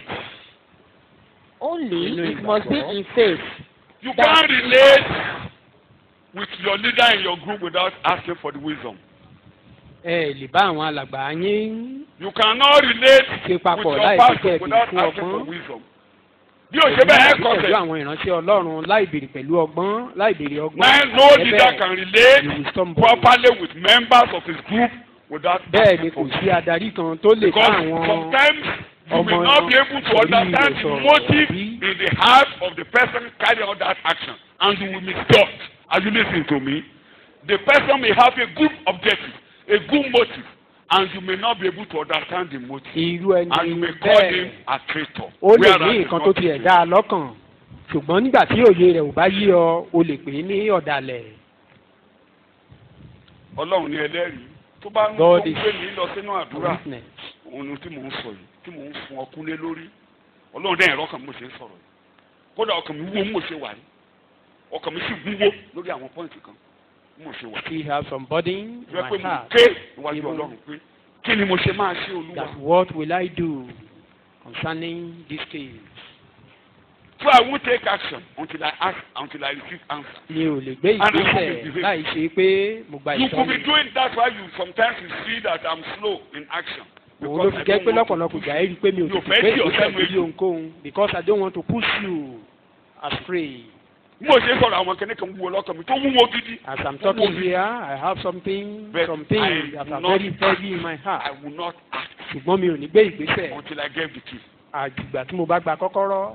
only Nínú it must be ìgbàgbọ́. in faith. You can't relate with your leader in your group without asking for the wisdom. ẹ lè bá àwọn alàgbà yín You cannot relate ṣe with papọ̀ your láì fi pastor kẹ́ ẹ̀ without fún asking for ọgbọ́n. wisdom. Bí o ṣe bẹ́ẹ̀ pẹ̀lú kọsẹ̀, àwọn ìránṣẹ́ ọlọ́run láì béèrè pẹ̀lú ọgbọ́n láì béèrè ọgbọ́n. man no Ẹ leader bẹ́ẹ̀, can relate you will stumble. properly with members of his group without bẹ́ẹ̀ ni asking kò for sí adarí kan tó lè bá Because àwọn sometimes you ọmọ may not be able to orí understand rẹ̀ the sọ̀rọ̀ motive bí- in the heart of the person carrying out that action and you will misjudge. Are you listening to me? The person may have a good objective, a good motive, and you may not be able to understand the motive. irú And you ẹni may call bẹ́ẹ̀ him a traitor. ó lè whereas ní he's nǹkan not tó a tiẹ̀ traitor. dá a lọ́kàn ṣùgbọ́n nígbà tí òye rẹ̀ ò bá yí ọ o lè pè é ní ọ̀dàlẹ̀. Ọlọ́run ni ẹlẹ́rìí tó bá ń tó God ń is gbé mi lọ sínú àdúrà witness. òun ni tí mò ń sọ yìí tí mò ń fún ọkùn lé lórí Ọlọ́run dẹ́yìn ẹ̀rọ ọkàn mi mo ṣe ń sọ̀rọ̀ yìí kódà ọkàn mi wúwo mo ṣe wà yìí ọkàn mi sì wúwo lórí àwọn pọ́ìntì kan mo ṣe wà Still have some burden in yìí wọ́n pé my mo heart. ké níwájú Even Ọlọ́run pé kí ni mo ṣe máa ṣe Olúwa that what will I do concerning this case? so I won't take action until I ask until I receive answer. mi ò lè gbé And I ìgbésẹ̀ will be láì ṣe pé mo gba You could be ìtọ́ni. doing that why you sometimes you see that I'm slow in action. òun ló fi jẹ́ pé lọ́pọ̀lọpọ̀ ìgbà ẹ rí i pé mi ò You tètè fẹ́ gbé tí o ìgbésẹ̀ sẹ́nu lórí èlò. ohunkóhun because I don't want to push you astray. mo ṣe sọ̀rọ̀ àwọn kẹ́ni kan wúwo lọ́kàn mi tó wúwo gidi. As I'm talking here, I have something, But some things I that will are not very act. heavy in my I heart. will not act ṣùgbọ́n mi ò ní gbé ìgbésẹ̀ until I get the key. àjùgbà tí mo bá gba kọ́kọ́rọ́.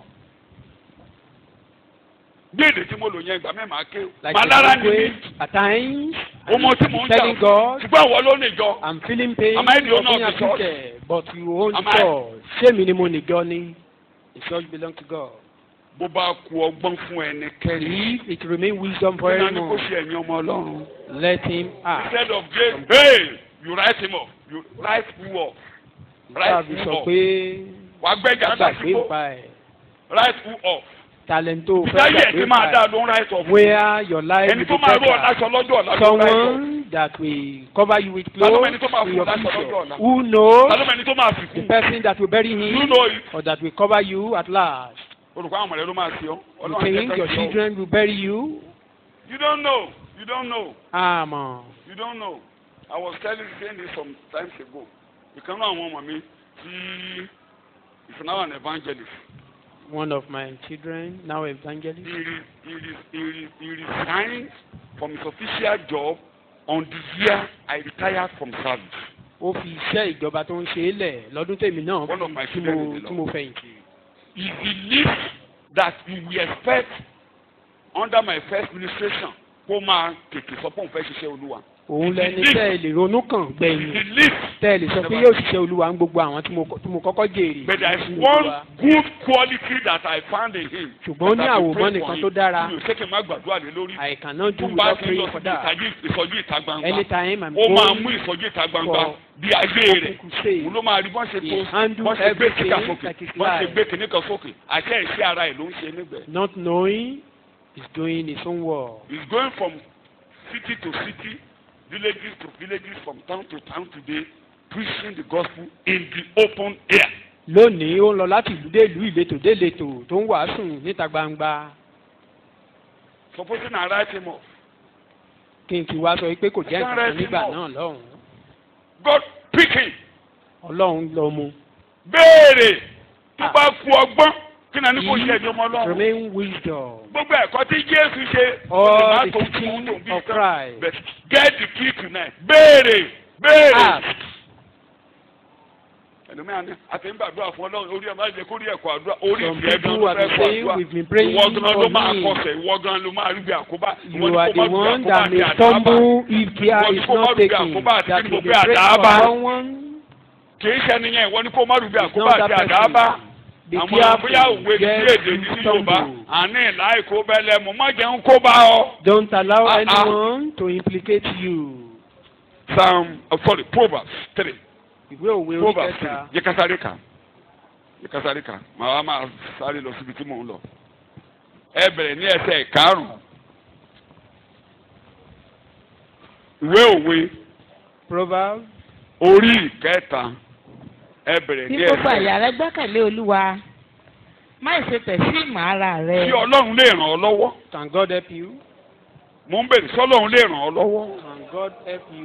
bí èdè tí mo lò yẹn ìgbà mẹ́ẹ̀má ké like màá the lára ni mí language at times ọmọ tí mò ń jà telling fún God ṣùgbọ́n àwọn ló lè jọ I'm feeling pain Am I the owner being of the church? afflicted but you own Am the I? church ṣé mi ni mo nìjọ ni the church belong to God. bó bá ku ọgbọ́n fún ẹnikẹ́ni If it remain wisdom for kí náà ni kó everyone ṣe ẹ̀yin ọmọ ọlọ́run let him act. instead of just hey you write him off you write who off write Sáàbì who sọ off pé wà á gbẹ́jà gbàgbé sásìkò pa ẹ̀ write who off talento fẹ́ ìdáyé ẹ̀ tí gbàgbé máa pa dá ẹ̀ ló ń write off where your life ẹni will tó be máa rú ọ better. láṣọ lọ́jọ́ ọ̀la ló ń write off someone that will cover you with Ta ló mọ clothes ẹni tó máa in fún your láṣọ lọ́jọ́ future ọ̀la? who knows ta ló mẹ́ni tó máa fi the kú person that will bury you him know it or that will cover you at last. olùkọ́ àwọn ọmọdé ló máa fi ọ́ You ọlọ́run think ẹ̀jẹ̀ your kan fi ọ́. children will bury you? you don't know you don't know Àmọ́ you don't know I was telling saying this some times ago ìkan náà àwọn ọmọ mi tí is now an evangelist one of my children now he evangelist. re he re he re he resigned from his official job on the year I retired from service Ó fi iṣẹ́ ìjọba tó ń ṣe é lẹ̀ lọ́dún tèmi náà One of my tí children mo is the tí mo fẹ̀yìntì. he believed that he will expect under my first administration kó máa tètè sọ pé òun fẹ́ ṣiṣẹ́ olúwa Òun lẹni believe- tẹ́ ẹ lè ronú kàn he gbẹ̀yìn. believed Tẹ́ ẹ lè sọ pé yóò ṣiṣẹ́ olúwa ń gbogbo àwọn tí mo tí mo kọ́kọ́ jèrè. But there is nínú one Olúwa. good quality that I found in him. Ṣùgbọ́n ó ní that I will pray àwòmọ́nì for kan him. tó dára. Mi ò ṣe kí n má gbàdúrà lé lórí. I cannot do Tó bá without ti lọ praying for síbi that. ìtají ìsọjí ìta gbangba. Anytime I'm Ó máa going mú ìsọjí ìta gbangba for bí ayé rẹ̀. open crusade, Òun ló máa rí bọ́n ṣe he tó handle bọ́n ṣe gbé everything kíkà sókè. like his Bọ́n ṣe life. gbé kíní kan sókè. Àṣẹ ìṣe ara ẹ̀ ló ń ṣe níbẹ̀. not knowing is doing his own work. He is going from city to city, villages to villages, from town to town today, preaching the gospel in the open air. lónìí ó ń lọ láti ìlú dé ìlú ìletò dé ìletò tó ń wàásù níta gbangba Supposing I write him off. kí n ti wá sọ pé kò jẹ́ nǹkan kan nígbà Sáré náà lọ́hùn-ún God pick him. ọlọ́run lọ mu. béèrè tó bá ku ọgbọ́n kí náà ní kò ṣe ẹjọ́ ọmọ ọlọ́run. remain wisdom. gbogbo ẹ̀kọ́ tí jésù ṣe All ó lè má the tó teaching fún tó bí of tán. Christ. but get the key tonight. béèrè béèrè. ask ẹlòmíràn ní àtẹ̀yìnbàdúrà fún ọlọ́run orí ẹ̀ máa jẹ́ kórí ẹ̀kọ́ àdúrà orí Some ìfẹ́ gan people ló are fẹ́ the kọ́ same, àdúrà we've been praying ìwọ gan ló for máa me. kọsẹ̀ ìwọ gan ló máa rí bí àkóbá ìwọ you ni are kó the má rí bí one àkóbá that àti may àdábà stumble if Ìwọ care ni is kó má not rí bí taken àkóbá àti that kí will gbogbo be break àdábà for someone. kì í ṣe nìyẹn ìwọ ni kó má rí bí It's àkóbá not àti that àdábà. person. Be àwọn bóyá careful. òwe ní Get èdè ní to yorùbá stumble. àní ìlà èkó bẹ́lẹ̀ mo má jẹun kó bá ọ. Don't allow Ah, ah. anyone to implicate you. psalm oh, sorry proverbs three ìwé òwe orí proverbs three kẹta yẹ ká sáré kà yẹ ká sáré kà màá wá máa sáré lọ síbi tí mò ń lọ. ẹ bẹ̀rẹ̀ ní ẹsẹ̀ karùn-ún ìwé òwe proverbs orí ìkẹta ẹ bẹ̀rẹ̀ Bí ní gbogbo ẹsẹ̀ àyà rẹ gbẹ́kẹ̀lé Olúwa, má ṣe tẹ̀ sí ìmọ̀ ara rẹ. tí ọlọ́run lè ràn ọ́ lọ́wọ́ can God help you? mò ń bèrè sọ́lọ́run lè ràn ọ́ lọ́wọ́ can God help you?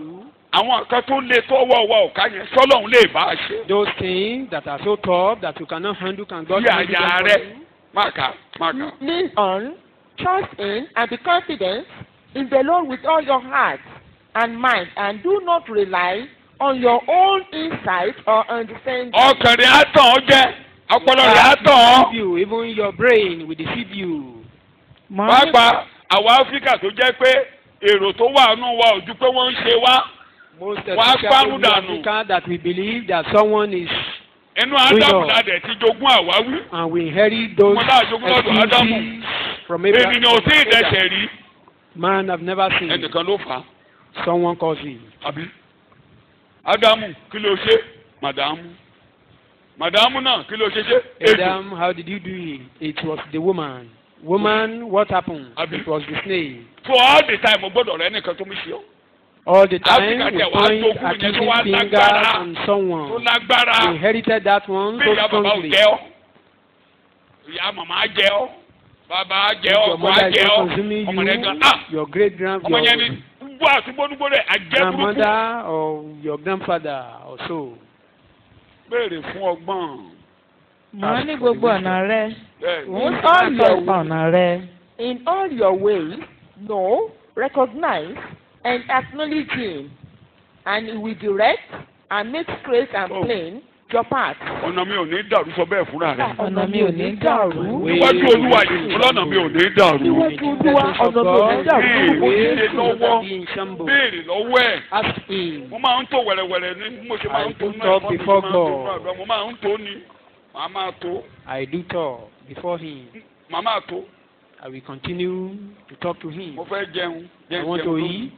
àwọn nǹkan tó lé tọ́wọ́ wa ò ká yẹn sọ́lọ́hún lè bá a ṣe. Those things that are so tough that you cannot handle can God Bí handle àyà them rẹ for you? má kà má kà. Lean on, trust in, and be confident in the Lord with all your heart and mind, and do not rely on your own insight or understanding. ọkàn rẹ̀ á tàn ọ́ jẹ ọpọlọ rẹ̀ á That tàn ọ́. deceive you, even your brain will deceive you. màá ní pàápàá àwọn áfíríkà tó jẹ́ pé èrò tó wà nù wa ò ju pé wọ́n ń ṣe wá. Most Wọ́n á especially gbárùn in dànù. Africa that we believe that someone is inú ádámù Freedom. la dẹ̀ ti jogún àwáwí. and we inherit those Mo láà jogún lọ́dọ̀ Ádámù. excuses from Abraham. ènìyàn ò sí ìdẹ́sẹ̀ rí. Man have never seen ẹnìkan ló fà á. someone cause it. àbí ádámù kí ló ṣe màdàmú màdàmú náà kí ló ṣe ṣe ejò Adam, how did you do it? It was the woman. Woman, what happened? Abi. It was the snake. for all the time o gbọ́dọ̀ rẹ nìkan tó mi ṣe ọ́ All the time Africa we tẹ wá point tókù yẹn tó accusing wá fingers lágbára. on tó someone. lágbára We inherited that one bí so ìyá bàbá ò strongly. jẹ ọ́ ìyá màmá á jẹ ọ́ bàbá á jẹ ọ́ Your ọkọ á mother is jẹ not ọ́ consuming ọmọ rẹ gan you. ah Your great grand, ọmọ yẹn ni your gbọ́ àtúgbónúgbó rẹ̀ àjẹ́ burúkú grandmother or your grandfather or so. béèrè fún ọgbọ́n màá ní gbogbo ọ̀nà rẹ bẹ́ẹ̀ ni. In òun all sì máa your tọ́pa ọ̀nà rẹ. In all your ways, know, recognize, and acknowledge Him, and He will direct and make straight and Oh. plain your path. ọ̀nà mi ò ní dàrú sọ bẹ́ẹ̀ fúnra rẹ̀ ọ̀nà mi ò ní dàrú. Way níwájú olúwa yìí ọlọ́nà mi ò ní dàrú Níwájú Olúwa, ọ̀nà mi ò ní dàrú. Béèrè Olúwa ṣe lọ́wọ́ Be in shambles. béèrè lọ́wọ́ ẹ̀. Ask him. mo máa ń tó wẹ̀rẹ̀wẹ̀rẹ̀ ní mo ṣe máa ń tó I ní do talk ẹ̀kọ́ mi before máa ń tó God. ní àdúrà mo máa ń tó ní màá máa tó I do talk before him. màá máa tó I will continue to talk to him. mo fẹ́ jẹun I jẹun want to jẹun eat.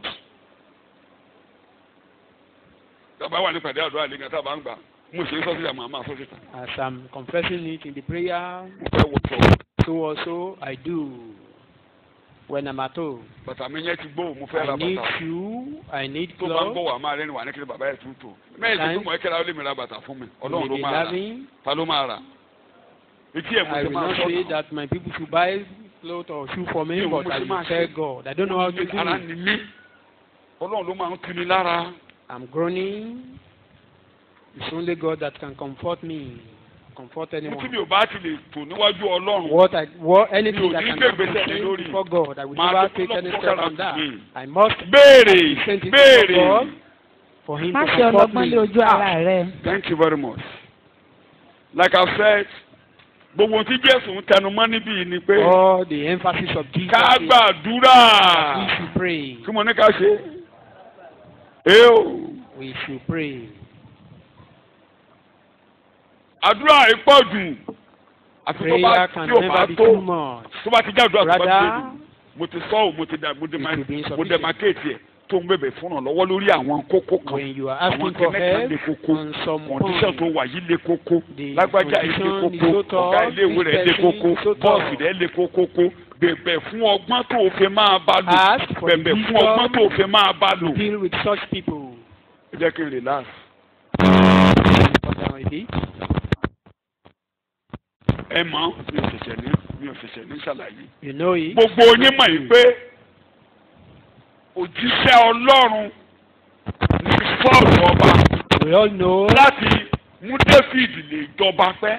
tàbá wà ní pàdé àdúrà lẹ́gàn tàbá ń gbà mo ṣe é sọ síta màá máa sọ síta As I'm confessing it in the prayer, mo fẹ́ wọ sọ so also I do when I'm at home. bàtà mi yẹn ti gbó mo fẹ́ ra I need bàtà shoe, I need tó bá ń gbọ́ clothes. wà máa rẹ́ni wà ní kí ni bàbá yẹn tún tò mẹ́rin tó tún mọ̀ ẹ́ kẹ́ra ó lè mi ra bàtà fún mi You ọlọ́run ló may be máa rà loving. ta ló máa rà etí ẹ̀ mo I ṣe will máa not sọ say náà. that my people should buy clothes or shoe for me, Mi ò but mọ̀ I sí máa will tell ṣe. God. I don't know how to do ara it. ni mí ọlọ́run ló máa ń tuni lára I'm groaning. It's only God that can comfort me, comfort tí mi anyone. ò bá ti lè tò níwájú ọlọ́run What I, what, anything Mi ò that ní can gbé happen ìgbésẹ̀ to lé me lórí. before God, I will Máa never dúpẹ́ take any lọ́pọ̀ step sára on that. sí mi. I must béèrè send it béèrè to God for Him má to ṣe comfort ọlọ́gbọ́n me. lé ojú ara rẹ. thank you very much like i said gbogbo ohun tí jésù ń tẹnu mọ́ níbí yìí ni pé All the emphasis of Jesus ká is gbàdúrà we should pray. kí mo ní ká ṣe é o We should pray. àdúrà yìí pọ̀ jù àti tó bá Prayer can tí ò bá never be tó too much. tó bá ti jáde àdúrà tó bá Rather, tó mo ti sọ ọ́ mo ti dà mo dé it will be mo insufficient. dé market yẹ tó ń bèbè fún ọ̀lọ́wọ́ lórí àwọn kókó kan when you are àwọn asking for kẹ́mẹ́kà help lè kókó on some condition tó point, wà yìí lè kókó The lágbájá yìí lè condition is kókó so tough, ọ̀gá iléèwé rẹ̀ lè this person kókó is so tough. bọ́ọ̀sì rẹ̀ lè kókókó bẹ̀bẹ̀ fún ọgbọ́n tó o fẹ́ máa bá lò ask for the bẹ̀bẹ̀ fún ọgbọ́n tó o wisdom fẹ́ máa bá lò. to deal with such people. ẹ jẹ́ kí n relax. Cut down a bit. ẹ mọ̀ mi ò ṣẹ̀ṣẹ̀ ní mi ò ṣẹ̀ṣẹ̀ ní ṣàlàyé. You know it. gbogbo yín mọ̀ yìí pé òjíṣẹ́ ọlọ́run ní sọ́ọ̀lù ọba We all know láti mú david lè jọba pẹ́.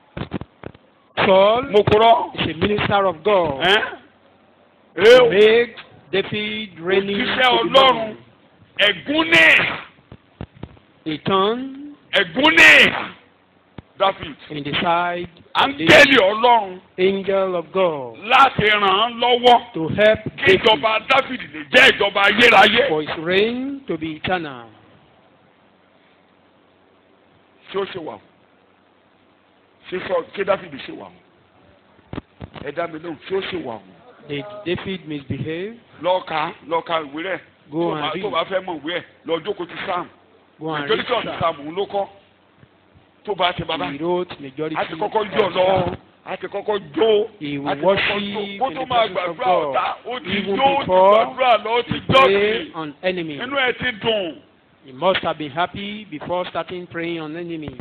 Saul mo kúrọ́. is a minister of God. ẹ́ ẹ́ o. Make David reigning òjíṣẹ́ to the ọlọ́run Lord. ẹ̀gún ní He turned ẹ̀gún ní david in the side of the áńgẹ́lì ọlọ́run angel of God láti ràn án lọ́wọ́ to help kí David ìjọba david lè jẹ́ ìjọba ayérayé. for his reign to be eternal. ṣé ó ṣe wà o ṣé sọ ṣé david ṣe wà o ẹ dá mi lóhùn ṣé ó ṣe wà o Did David misbehave? lọ́ọ̀ka lọ́ọ̀ka ìwé rẹ̀ Go tó and bá- tó read. bá fẹ́ mọ̀ ìwé ẹ̀ lọ jókòó ti sam Go and majority of the read. sam òun ló kọ́ tó bá ti bàbá He wrote majority. a ti kọ́kọ́ jọ of lọ them. a ti kọ́kọ́ jó He a will ti kọ́kọ́ worship jó kó in tó the máa presence of gbàdúrà ọ̀tá God. ó ti Even jó ó ti before gbàdúrà lọ ó ti He jọ́ pray sí on enemy. inú ẹ̀ ti dùn He must have been happy before starting praying on enemy.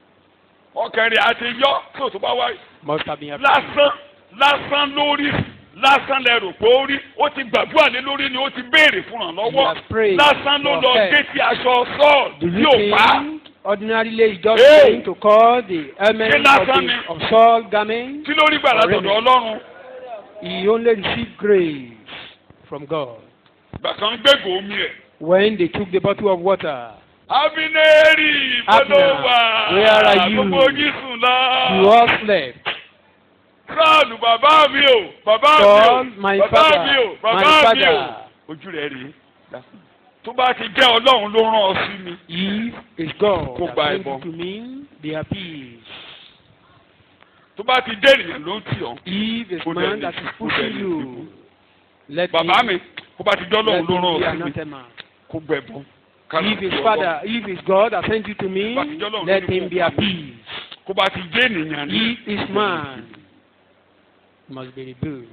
ọkàn rẹ̀ àti yọ tó tó bá wáyé Must have been happy. lásán lásán lórí lásán lẹ rò pé ó rí ó ti gbàdúrà lé lórí ni ó ti béèrè fún You ìrànlọ́wọ́ have prayed lásán ló for lọ help. gé tí aṣọ sọ́ọ̀lù Do tí you ò pa think ordinarily it's just Hey! going to call the element Ṣé of, lásán ni? the, of Saul garment? kí ló rí gbà látọ̀dọ̀ ọlọ́run He only received grace from God ìgbà kan gbégbó omi ẹ̀. when they took the bottle of water. Abineri Abner, Bọ́lọ́wà where are you? gbogbo yín sùn lọ. You all slept. Sọ́ọ̀lù bàbá mi o bàbá mi Saul, o my bàbá father, mi o my bàbá mi o. father. Ojú rẹ̀ rí. Tó bá ti jẹ́ Ọlọ́run ló rán ọ sí mi. If it's God Kó that gba brings ẹbọ. you to me, they are peace. Tó bá ti dé ènìyàn ló ń tì ọ́. If it's Kó man dẹ̀ that ní- is kó dẹ̀ pushing ní you, ìdìbò. let Bàbá him, mi kó bá ti jẹ́ let Ọlọ́run ló him rán be ọ sí mi. anathema. Kó gbẹ̀bọ̀. If his father, if his God has sent you to me, Bá ti jẹ́ Ọlọ́run let ló ní him kó be pa at mí. peace. Kó bá ti jẹ́ ènìyàn ní. If his man must be rebuked.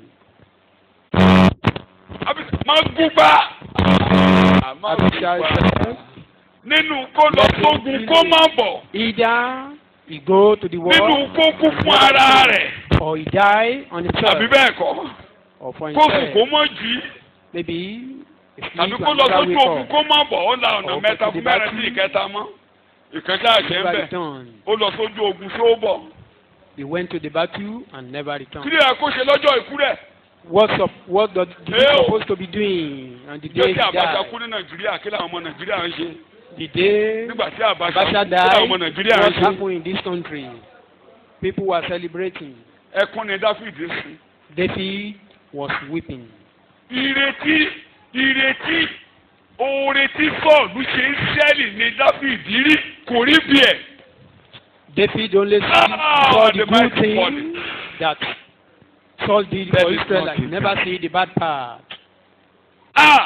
Àbí má gúgbà. Má Abishai gúgbà. said, Nínú kó lọ sógun kó má bọ̀. either he go to the war Nínú kó kú fún ara rẹ̀. or he die on himself Àbí bẹ́ẹ̀ kọ́. or for Kó sùn kó himself. mọ́ jí. Maybe he tàbí sleep kó and lọ never sójú wake ogun up. kó má bọ̀ ó la ọ̀nà Or mẹ́ta go to fún the mẹ́rin battle. sí ìkẹta mọ́ ìkẹta àṣẹ ń Never bẹ̀ return. ó lọ sójú ogun tó bọ̀ He went to the battle and never kí returned. ni ẹ kó ṣe lọ́jọ́ ikú rẹ̀ What's up? What the, the Hey, oh. supposed to be doing on the ìjọ day he tí Abacha died? kú ní Nàìjíríà kí làwọn ọmọ Nàìjíríà ń ṣe The day nígbà tí Abacha kú Abacha kí làwọn ọmọ died, Nàìjíríà ń what ṣe happened in this country? People were celebrating. ẹkún ni Dáfídì sí. David was weeping. ìrètí ìrètí oore tí Sọ́ọ̀lù ṣe ń ṣẹ́lì ní Dáfídì rí kò rí bí ẹ̀ David only see, Ah, saw the the good mighty thing body. that Saul did There for is Israel. nothing. Never see the bad part. Ah!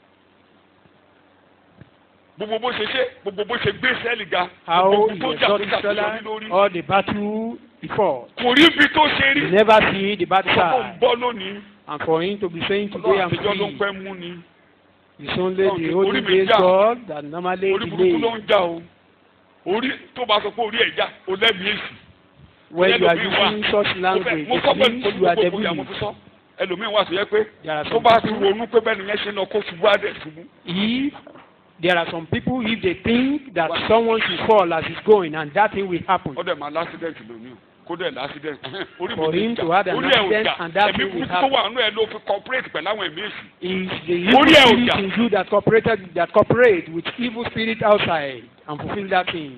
gbogbo bó ṣe ṣe gbogbo bó ṣe gbé sẹ́ẹ̀lì ga How gbogbo he tó jà tó exalted jà tó yọrí Israel, lórí all the battle before. kò rí ibi tó ṣe rí He never see the bad sọ fún side. bọ́ lónìí And for him to be saying today ọlọ́run I'm àtijọ́ ló ń free, pẹ́ mú ni it's only Ọlọ́run the ti- olden orí mi days já. God that normally orí burúkú ló delay. ń já o orí tó bá sọ pé orí ẹ̀ já o lẹ́mìí èsì When you are ẹlòmíì wà. using such mo language, fẹ́- mo sọ it pé means you are olùkókò ìyá mo devilish. fi sọ ẹlòmíì wà tó yẹ pé There are tó some bá ti people, ronú pé bẹ́ẹ̀ nìyẹn ṣe lọ kó ṣubú àdẹ̀ ṣubú if there are some people, if they think that someone should fall as he's going and that thing will happen, ó dẹ̀ máa lásídẹ̀ntì lónìí o kó dẹ̀ lásídẹ̀ntì orí For mi him ti to jà have an orí ẹ̀ ò accident jà and that ẹ̀mí thing will burúkú tó happen. wà nínú ẹ̀ ló fi cooperate pẹ̀lú àwọn ẹ̀mí èsì is the evil Orí ẹ̀ ò spirit jà. in you that cooperated that cooperate with evil spirit outside and fulfill that thing.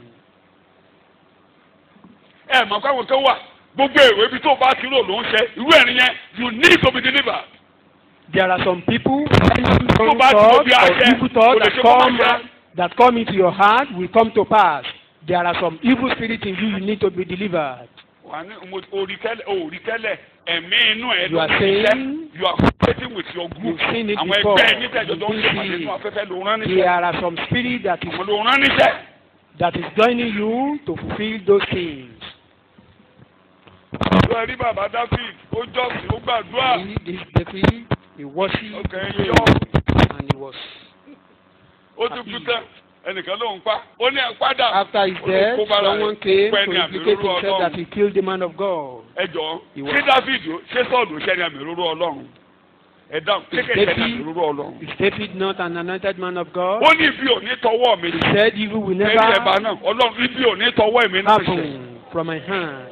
ẹ mọ̀ pé àwọn kan wà gbogbo èrò ibi tó bá ti rò ló ń ṣe irú ẹ̀rín yẹn you need to be delivered. There are some people, Tó wrong bá ti wo thoughts bí or aṣẹ, evil thoughts kò lè that ṣe kó má come ṣe. that come into your heart will come to pass. There are some evil spirits in you you need to be delivered. wà ní mo orí tẹ́lẹ̀ orí tẹ́lẹ̀ ẹ̀mí inú ẹ̀ You ló are ń saying- ṣiṣẹ́ you are cooperating with your group You've seen it àwọn before. ẹgbẹ́ ẹ̀yìn tẹ̀jọ́ tó ń You've ṣe seen pàdé it. nínú afẹ́fẹ́ ló rán There níṣẹ́ are some spirits that is àwọn ló rán níṣẹ́. that is joining you to fulfill those things. lọ rí bàbá David ó jọ́sìn ó gbàdúrà He, this David, he worshiped Okay, he yo. prayed, and he was ó tún kú tán ẹnìkan ló ń pa ó ní ẹ̀ padà After his Ó ní death, kó bára someone rẹ̀ came pẹ́ to ní àmì implicate òróró himself that Ọlọ́run he killed the man of God. ẹ jọ̀ọ́ Ìwọ. ṣé David ó- ṣé Sọ́ọ̀lù ṣẹ́ ní àmì òróró Ọlọ́run ẹ dáhùn ṣé kẹ̀ ṣẹ́ ní àmì David- òróró Ọlọ́run. Is David not an anointed man of God? ó ní ibi ò ní tọwọ́ mi He said, Evil will ẹ̀rí ẹ̀bà never náà Ọlọ́run ibi ò ní tọwọ́ èmi náà ṣe. happen from my hand.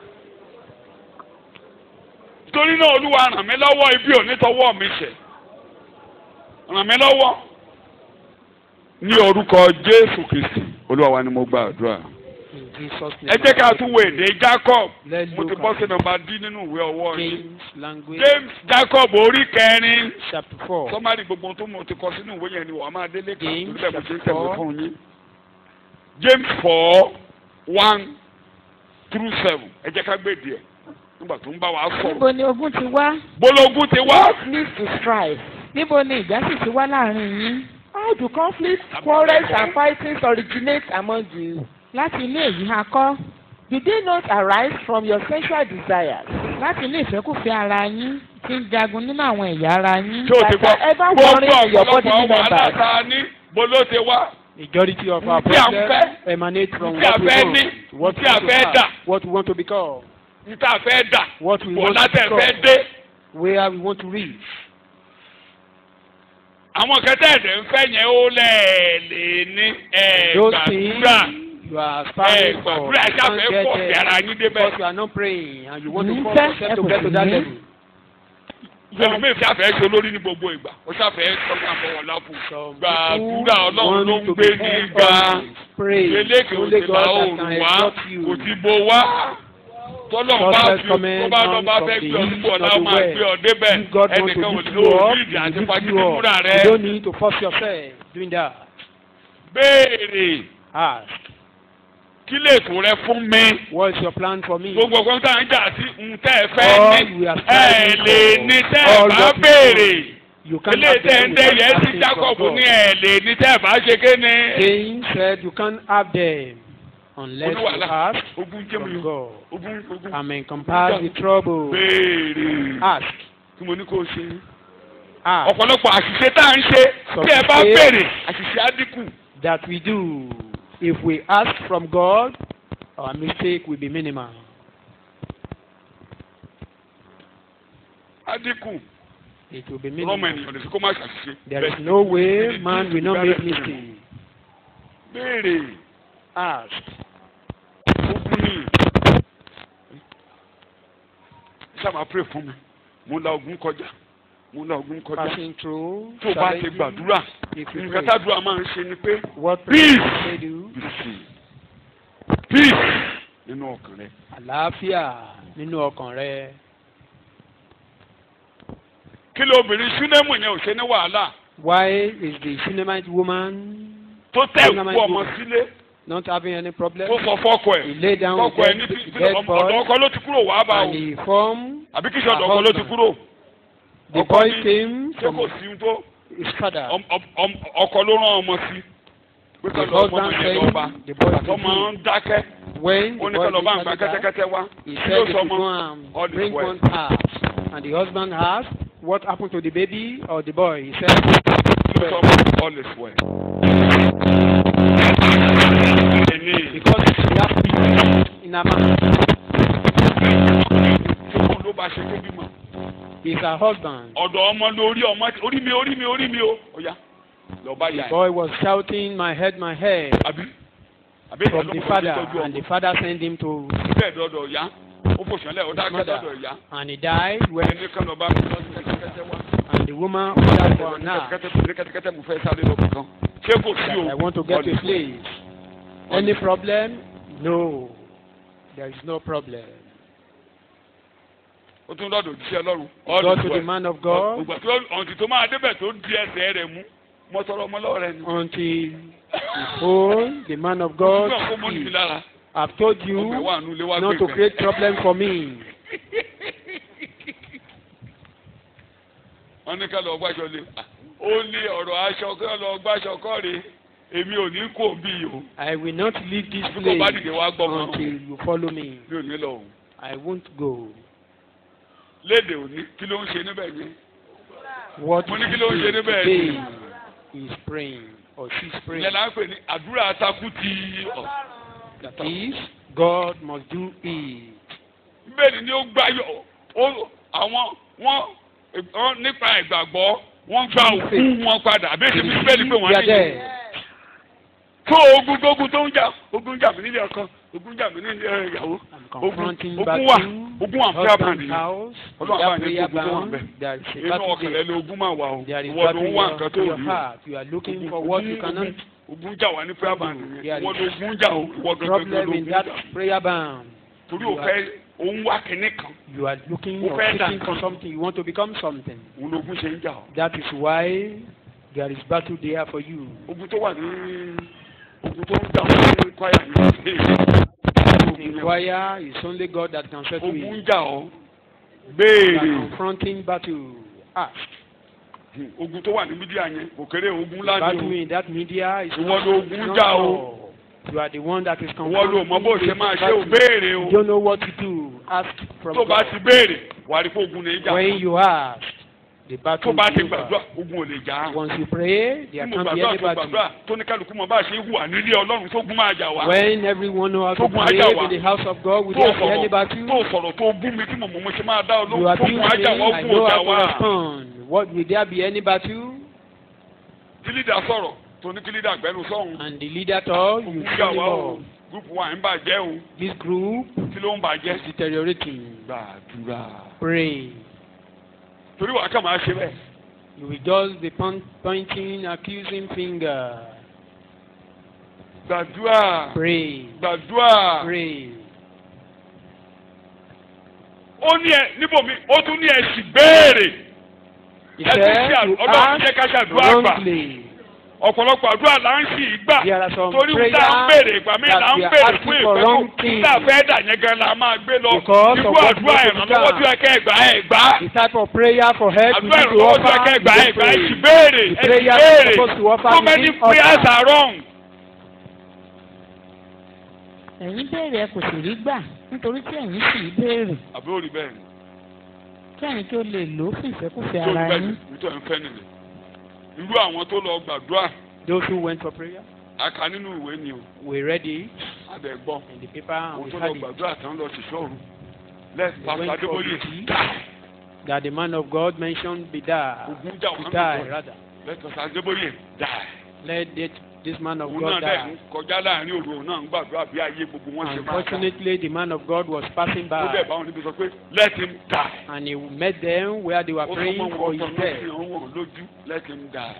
torí náà Olúwa ràn mí lọ́wọ́ ibi ò ní tọwọ́ mi ṣe ràn mí lọ́wọ́. ní orúkọ Jésù Kristi Olúwa wa ni mo gba àdúrà. In Jesus' name. ẹ jẹ́ ká tún wo èdè Jacob Let's mo ti look bọ́ sí at nọ́mbà D nínú ìwé ọwọ́ yìí. James language, James Jacob orí kẹrin chapter 4. sọmárì gbogbo tó mo ti kọ sínú ìwé yẹn ni wàá máa délé kan James torí bẹ́ẹ̀ mo ṣe ń chapter tẹ̀wé four. fún yín. James four one through seven ẹ jẹ́ ká gbé díẹ̀ nígbà tó ń bá wa sọ̀rọ̀. níbo ni ogun ti wá Gbólógún ti wá. what leads to strife níbo ni ìjà sì ti wá láàrin yín how do conflicts quarrels and fightings originate among you láti inú èyí ha kọ́ do they not arise from your sensual desires láti inú ìfẹ́kùfẹ́ ara yín tí ń jagun nínú àwọn ẹ̀yà ara yín Ṣé o ti that gbọ́? are ever Gbogbo warring in your body ọ̀pọ̀lọpọ̀ wàhálà members tá a ní bolo ti wá. Majority of our Tí a ń problems fẹ́, emanate from tí a what we fẹ́ want, ní, what we tí a want to fẹ́ have, dà. what we want to become, Níta fẹ́ dà. what we Wọ́n want to látẹ̀ fẹ́ become, dé. where we want to reach. àwọn kẹtẹ ẹ̀dẹ̀ ń fẹ́ yẹn ó lẹ́ẹ̀lẹ́ ní Those ẹ̀ẹ́dàdúrà things you are aspiring for, ẹ̀ẹ́dàdúrà you can't ṣàfẹ́ get pọ̀ sí ara there yín débẹ̀. because you are not praying and you want to Mm, force fẹ́, yourself ẹ to kò get to sì that ní. level. ẹlòmíì ṣàfẹ́ ṣe olórí ní gbogbo ìgbà ó ṣàfẹ́ sọ́kàn àfọwọ́lá fún Some gbàdúrà people ọlọ́run ló ń want to gbé be ní ga always pray. eléke Only òsèlú God that òòrùn can wá exalt kò you. ti bo wá tọ́lọ̀ bá Prophet fi comment tó bá lọ bá from fẹ́ the gbé ọ east nípò ọ̀la of ó the máa west. gbé ọ débẹ̀ If God wants to ẹnìkan ò lift ní you ó up, ní ìdí He àti will lift pàgídí you up. múra You rẹ don't need to force yourself doing that. béèrè Ask, kí lè tó rẹ fún mi what is your plan for me? gbogbo ọgbọ́n tá à ń jà sí ń tẹ́ ẹ fẹ́ All ní we are ẹ striving lè for, ní tẹ́ ẹ all bá that we béèrè You can't ilé have tẹ́ them ń dẹ́ without yẹn sí asking Jacob from ní God. ẹ lè ní tẹ́ ẹ bá ṣe kéne. Cain said you can't have them unless you Olúwàlà ask ogun jẹ́ mi from o God. ogun ogun I mean, compass the trouble. béèrè Ask, tí mo ní kó o ṣe. ask ọ̀pọ̀lọpọ̀ àṣìṣe tá à ń ṣe tí ẹ bá Sọ̀rọ̀. béèrè àṣìṣe á dínkù. that we do. If we ask from God, our mistake will be minimal. á dínkù It will be rọ́mọ minimal. ènìyàn lè fi kó má ṣàṣìṣe. There is Bẹ́ẹ̀ no ni, way ní- man ní- will not ní- make ní- mistake. béèrè Ask. ogun ni sábà pray fún mi mo la ogun kọjá mo la ogun kọjá Passing through. tó o bá ti challenges, gbàdúrà If you nǹkan pray, tádùá máa ń ṣe ni pé what Peace. prayer they do? peace peace nínú ọkàn rẹ Àlàáfíà nínú ọkàn rẹ. kí ló obìnrin súnẹ́mù yẹn ò ṣe ní wàhálà Why is the Shunammite woman tó tẹ̀ Súnẹ́mù kú ọmọ yẹn. sílé not having any problem? tó sọ fọ́kọ He ẹ̀ lay down with fọ́kọ ẹ̀ ní dead, bí dead ọ̀dọ̀ boy ọkọ ló ti kúrò wàá bá o and he formed. àbí kí sọ̀dọ̀ ọkọ ló ti kúrò The Ọkọ boy ní came ṣé from kò sí ohun tó his father. ọm- ọm- ọm- ọkọ ló rán ọmọ sí pé The kọ́ lọ ọmọ husband yẹn lọ bá said the boy àtọ́ máa ń dákẹ́ when ó the ní kọ́ lọ boy bá ń gba did that, kẹ́tẹ́kẹ́tẹ́ wá he kí said ló if sọ you ọmọ go and all is bring well. one ass. And the husband asked, what happened to the baby or the boy? He said, kí ló sọ ọmọ all is well. Ẹni because he has peace in a man. ìṣòro ló bá ṣe tó bímọ. He's her husband. ọ̀dọ̀ ọmọ lórí ọmọ orí mi orí mi orí mi o. ọ̀ya lọ bá yà The ẹ̀. boy was shouting, my head, my head, àbí àbí from ìyá the ló father. kọ́ tọ́jú And ọmọ. the father sent him to bẹ́ẹ̀ dọ́dọ̀ ọ̀ya ó fò sọ́lẹ̀ ó his dákẹ́ mother. dọ́dọ̀ ọ̀ya. And he died when, ẹni kan lọ bá mi lọ sí kẹ́tẹ́kẹ́tẹ́ wá. and the woman ordered for an ass. kẹ́tẹ́kẹ́tẹ́ kẹ́tẹ́kẹ́tẹ́ mo fẹ́ sáré lọ kankan. ṣé kò sí o. I want to get to a place. Any problem? No. There is no problem. ó tún lọ́dọ̀ òjíṣẹ́ lọ́rùn. Go to the man of God ògbà tó ọ̀ǹtì tó máa débẹ̀ tó di ẹsẹ̀ rẹ̀ mú mọ́ sọ̀rọ̀ ọmọ lọ́wọ́ rẹ̀ ni. until behold, the man of God Òtún náà kó mọ́ níbi speaks. lára. I've told ọmọ ẹ̀ you wà nù lé wá not to gbé create problem for me. wọ́n ní ká lọ gbàṣọ lé ó ní ọ̀rọ̀ aṣọ ká lọ gbàṣọ kọ́ rè èmi ò ní kó bí o I will not leave this bí kò bá place dìde wá gbọ́ mọ́ until you follow me. mi ò ní lọ òun I won't go. léde òní kí ló ń ṣe níbẹ̀ yẹn What Mo ní is kí ló ń ṣe doing níbẹ̀ today ni? is praying or she's praying. ìyẹn là ń pè ní àdúrà atakú ti ọ̀ That is, God must do it. bẹ́ẹ̀ ni ó gbáyọ̀ ó àwọn wọ́n wọ́n nípa ìgbàgbọ́ wọ́n gba òkú wọn padà àbí èsì bí bẹ́ẹ̀ ni pé wọ́n They are ní there. tó ogun gbógun tó ń jà ogun jà mí nílé ọkọ ogun jà mí nílé ìyàwó I'm ogun confronting ogun battle. wà ogun wà fún àbá Husband nìyẹn house. Ọlọ́run That àbá ní prayer gbogbo wọn bound. bẹ̀. There is a inú battle ọkàn rẹ there. ni ogun máa wà o There is ìwọ ló battle ń in wá your, nǹkan tó in your rí o heart. You are looking Ogun- for what you ogun- cannot. ogun- ogun jà wá ní prayer band nìyẹn There ìwọ is ló ogun jà o ìwọ gangan ló Problem in ogun that jà prayer bound. torí o fẹ́ òun wá kinní kan You are looking Mo or fẹ́ dà seeking for nǹkan. something. You want to become something. òun lógun ṣe ń jà o That is why there is battle there for you. ogun tó wà ní ogun tó ń jà wọ́n ní kwaya ní In choir, it's only God that can settle ogun ń it. jà ọ́ You béèrè are confronting battle. Ask. ogun tó wà ní mídíà yẹn kò kéré ogun The ńlá battle ni in that media is Ìwọ not, ló is ogun not jà o. all. You are the one that is o ìwọ ló mọ bó ṣe confronting máa this ṣe ò battle. béèrè You o don't know what to do. Ask from tó bá God. ti béèrè wà á rí pé ogun ní í jà When you ask, the tó battle bá is ti over. gbàdúrà ogun ò lè jà á. Once you pray, tí there mo can be gbàdúrà any tó battle. gbàdúrà tó ní kálukú mọ bá a ṣe hùwà nílé ọlọ́run tó gún máa jà wá. When everyone knows how to Tógun pray ajá wa. in the house of God, will tó there be any sọ̀rọ̀ battle? tó sọ̀rọ̀ tó bú mi tí mo mọ̀ mo ṣe máa dá ọ You lóhùn abuse tógun me, ajá wá I ogun know ọjà how to wá. respond. What will there be any battle? tí lídà sọ̀rọ̀ tó ní kí lídà gbẹ́nu sọ̀hún. And the leader told you ogun tell jà him wá o all. gúrùpù wa ń bàjẹ́ o This group kí ló ń bàjẹ́. is deteriorating. gbàdúrà. Pray. torí wàá kà máa ṣe bẹ́ẹ̀. You will just be pon- pointing, accusing finger. gbàdúrà. Pray. gbàdúrà. Pray. ó ní ẹ níbòmí ó tún ní ẹ sì béèrè. He ẹ tún said ṣe you ọlọ́run jẹ́ ká ask ṣàdúrà gbà. wrongly. ọ̀pọ̀lọpọ̀ àdúrà là ń sì í gbà. There are some torí prayers tá à ń béèrè ìgbà míì that là ń we are béèrè asking fún for ìfẹ́ wrong kó things. tá a fẹ́ dà yẹn gan la máa gbé lọ. Because irú of what àdúrà we ìrànlọ́wọ́ become. tí ẹ kẹ́ ẹ gbà ẹ gbà. The type of prayer for help you àdúrà need to ìrànlọ́wọ́ tí ẹ offer, kẹ́ ẹ gbà ẹ you gbà ẹ sì pray. béèrè The ẹ sì prayer you are béèrè. supposed to offer, so you many need offer. prayers are wrong. ẹ̀yin béèrè ẹ kò sì rí gbà nítorí tí ẹ̀yin sì í béèrè àbí ó rí bẹ́ẹ̀ ni kí ẹ̀yin tó lè lò ó fún ìfẹ́kùfẹ́ tó rí ara bẹ́ẹ̀ ni yín. nítorí ẹ̀ ń fẹ́ nìyẹn. irú àwọn tó lọ gbàdúrà Those who went for prayer, a kà nínú ìwé ni o we read it àbẹ̀gbọ́. in the paper and àwọn we tó lọ had it. gbàdúrà tán lọ sí sọ́ọ̀rù lẹ́ẹ̀sì They pásítọ̀ went for adébóyè duty. die that the man of God mentioned be die, ogun jà to wọn die rather. lẹ́ẹ̀sì pásítọ̀ adébóyè die. Let that, this man of òun God náà dẹ̀ ń die. kọjá láàrin òru òun náà ń gbàdúrà bí ayé gbogbo wọn ṣe máa dá. Unfortunately, the man of God was passing ó dẹ̀ by bá wọn níbi sọ pé let him die. and he met them where they were ó sọ praying mọ́ for wọn his tọ́ death. lọ́sìn ọ̀hún lójú let him die.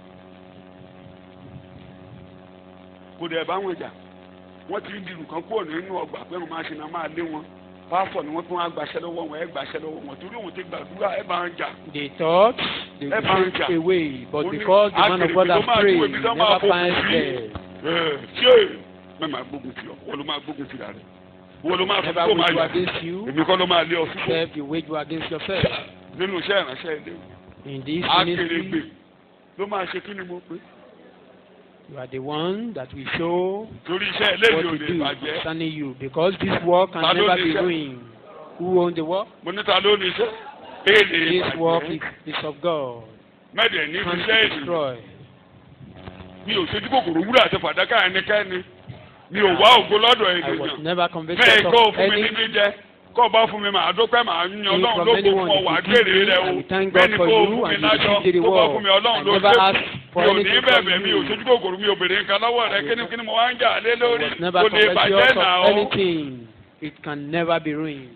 kò dẹ̀ bá wọn jà wọ́n ti ń dirù kan kúrò nínú ọgbà pé wọ́n máa ṣe náà máa lé wọn pásítọ̀ ni wọ́n tún wá gbaṣẹ́ lọ́wọ́ wọn ẹ̀ gbaṣẹ́ lọ́wọ́ wọn torí òun ti gbàdúrà ẹ̀ bá ń jà. They thought they would Ever take jà. away, but Ó ní because the man of God akèrègbè ló has máa prayed, dúró he ibi tó máa never fòkùn finds sí. death. Ẹ̀, ṣé mẹ́ máa gbógun tì ọ́ wọ́n ló máa gbógun tì rà rẹ̀ wọ́n ló máa fi Never kó máa wage war yà against you, èmi kọ́ ló máa lé ọ sípò except you wage war against yourself. nínú iṣẹ́ ìránṣẹ́ ilé In this akèrègbè ministry, ló máa ṣe kí ni mo pé you are the one that will show torí iṣẹ́ eléyìí what ò to lè do bàjẹ́ concerning you, because this work can Ta ló never ní be iṣẹ́? ruined. Who owns the work? mo níta ló ní iṣẹ́ èlé This work bàjẹ́ is, is of God. mẹ́ẹ̀dẹ̀ ní Can't iṣẹ́ be èlé destroyed. mi ò ṣojú kòkòrò wúrà àti fàdákà ẹnikẹ́ni mi ò wá ògo lọ́dọ̀ I was ènìyàn never bẹ́ẹ̀ convicted kó o of fún mi any níbi jẹ kó o bá fún mi màá dúpẹ́ màá yan If ọlọ́run from ló kó anyone fún ọ wàá if you give gbèrè me, rẹ I o will thank bẹ́ẹ̀ God ni for kó o you fún mi and you lájọ receive the kó o bá reward. fún mi ọlọ́run I ló never ṣe asked for mi ò ní anything from bẹ̀bẹ̀ mi ò you. ṣojú kòkòrò mi ò bèrè nǹkan lọ́wọ́ rẹ kíni kíni mo wá ń jà lé I lórí was never kò lè bàjẹ́ covetous náà of o. anything. It can never be ruined.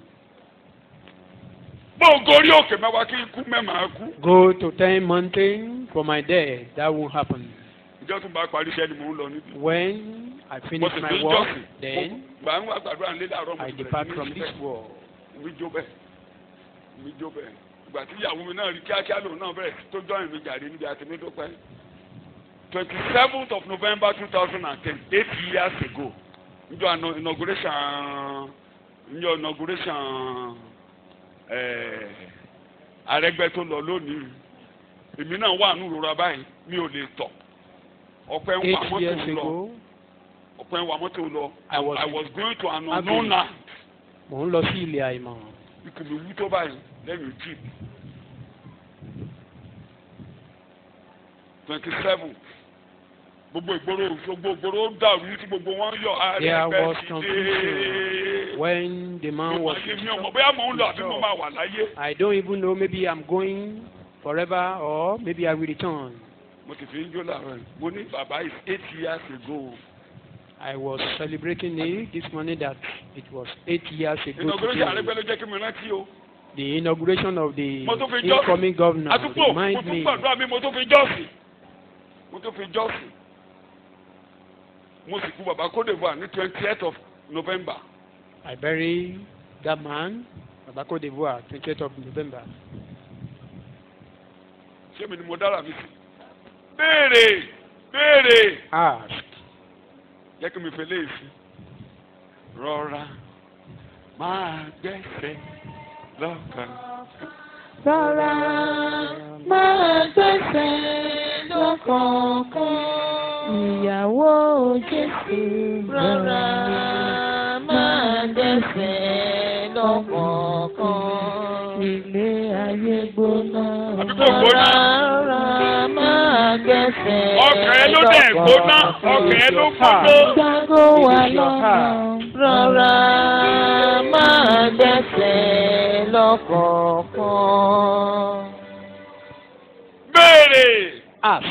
bó o gorí òkè mẹ́wàá kí ikú mẹ́màá kú. Go to ten mountain for my death. That won't happen. ìjọ tún bá parí iṣẹ́ ni mò ń lọ níbi. When I mo finish sì my fi ń work, jọ́sìn. then gbà ń wá gbàdúrà nílé àárọ̀ mo I sì depart bẹ̀rẹ̀ sí from ní this ṣiṣẹ́. world. mi jó bẹ́ẹ̀ mi jó bẹ́ẹ̀ ìgbà tí ìyàwó mi náà rí kíákíá lòun náà bẹ̀rẹ̀ tó jọyìn mi jàre níbi àti mi dúpẹ́ twenty seventh of November two thousand and ten eight years ago njọ ano- inauguration njọ inauguration ẹ̀ẹ́ Arẹ́gbẹ́ tó lọ lónìí èmi náà wà nù rora báyìí mi ò lè tọ̀ ọ̀pẹ ń wà Eight years mọ́tò lọ ago, ọ̀pẹ ń wà mọ́tò lọ I was I was going to an Abbey. unknown land mò ń lọ sí ilé àìmọ̀. ikùn mi wú tó báyìí lẹ́yìn jeep twenty seven gbogbo ìgboro gbogbo ìgboro dàrú tí gbogbo wọn yọ There Arẹ́gbẹ́ was ti dé confusion when the man was. ayé mi ò mọ̀ bóyá mò ń lọ àbí mo máa wà láyé I don't even know. Maybe I'm going forever, or maybe I will return. mo ti fi ń jó làárọ̀ yìí mo ní bàbá is eight years ago I was celebrating it this morning that it was eight years ago inauguration today. Arẹ́gbẹ́ ló jẹ́ kí mi rántí o The inauguration of the Mo tún fi jọ́sìn. incoming governor àtúntò mo remind tún me gbàdúrà mi mo tún fi jọ́sìn mo tún fi jọ́sìn mo sì kú bàbá Côte d'Ivoire ní twenty eight of November I bury that man, Baba Cote d'Ivoire, 28th of November. ṣé mi ni mo dára mi sí béèrè béèrè Ask. jẹ́ kí mi fi léèsì rọra máa gbẹ́sẹ̀ lọ́kàn. Rọra máa gbẹ́sẹ̀ lọ́kọ̀ọ̀kan. Ìyàwó Jésù rọra máa gbẹ́sẹ̀ lọ́kọ̀ọ̀kan. Ilé ayé gbóná. Àbí kò gbóná? Rárá máa gbẹ́sẹ̀ ọkàn ẹ ló dẹ̀ gbóná ọkàn ẹ ló gbóná. Gbàgbó wa lọ́nà. Rárá máa gbẹ́sẹ̀ lọ́kọ̀ọ̀kan. béèrè Ask.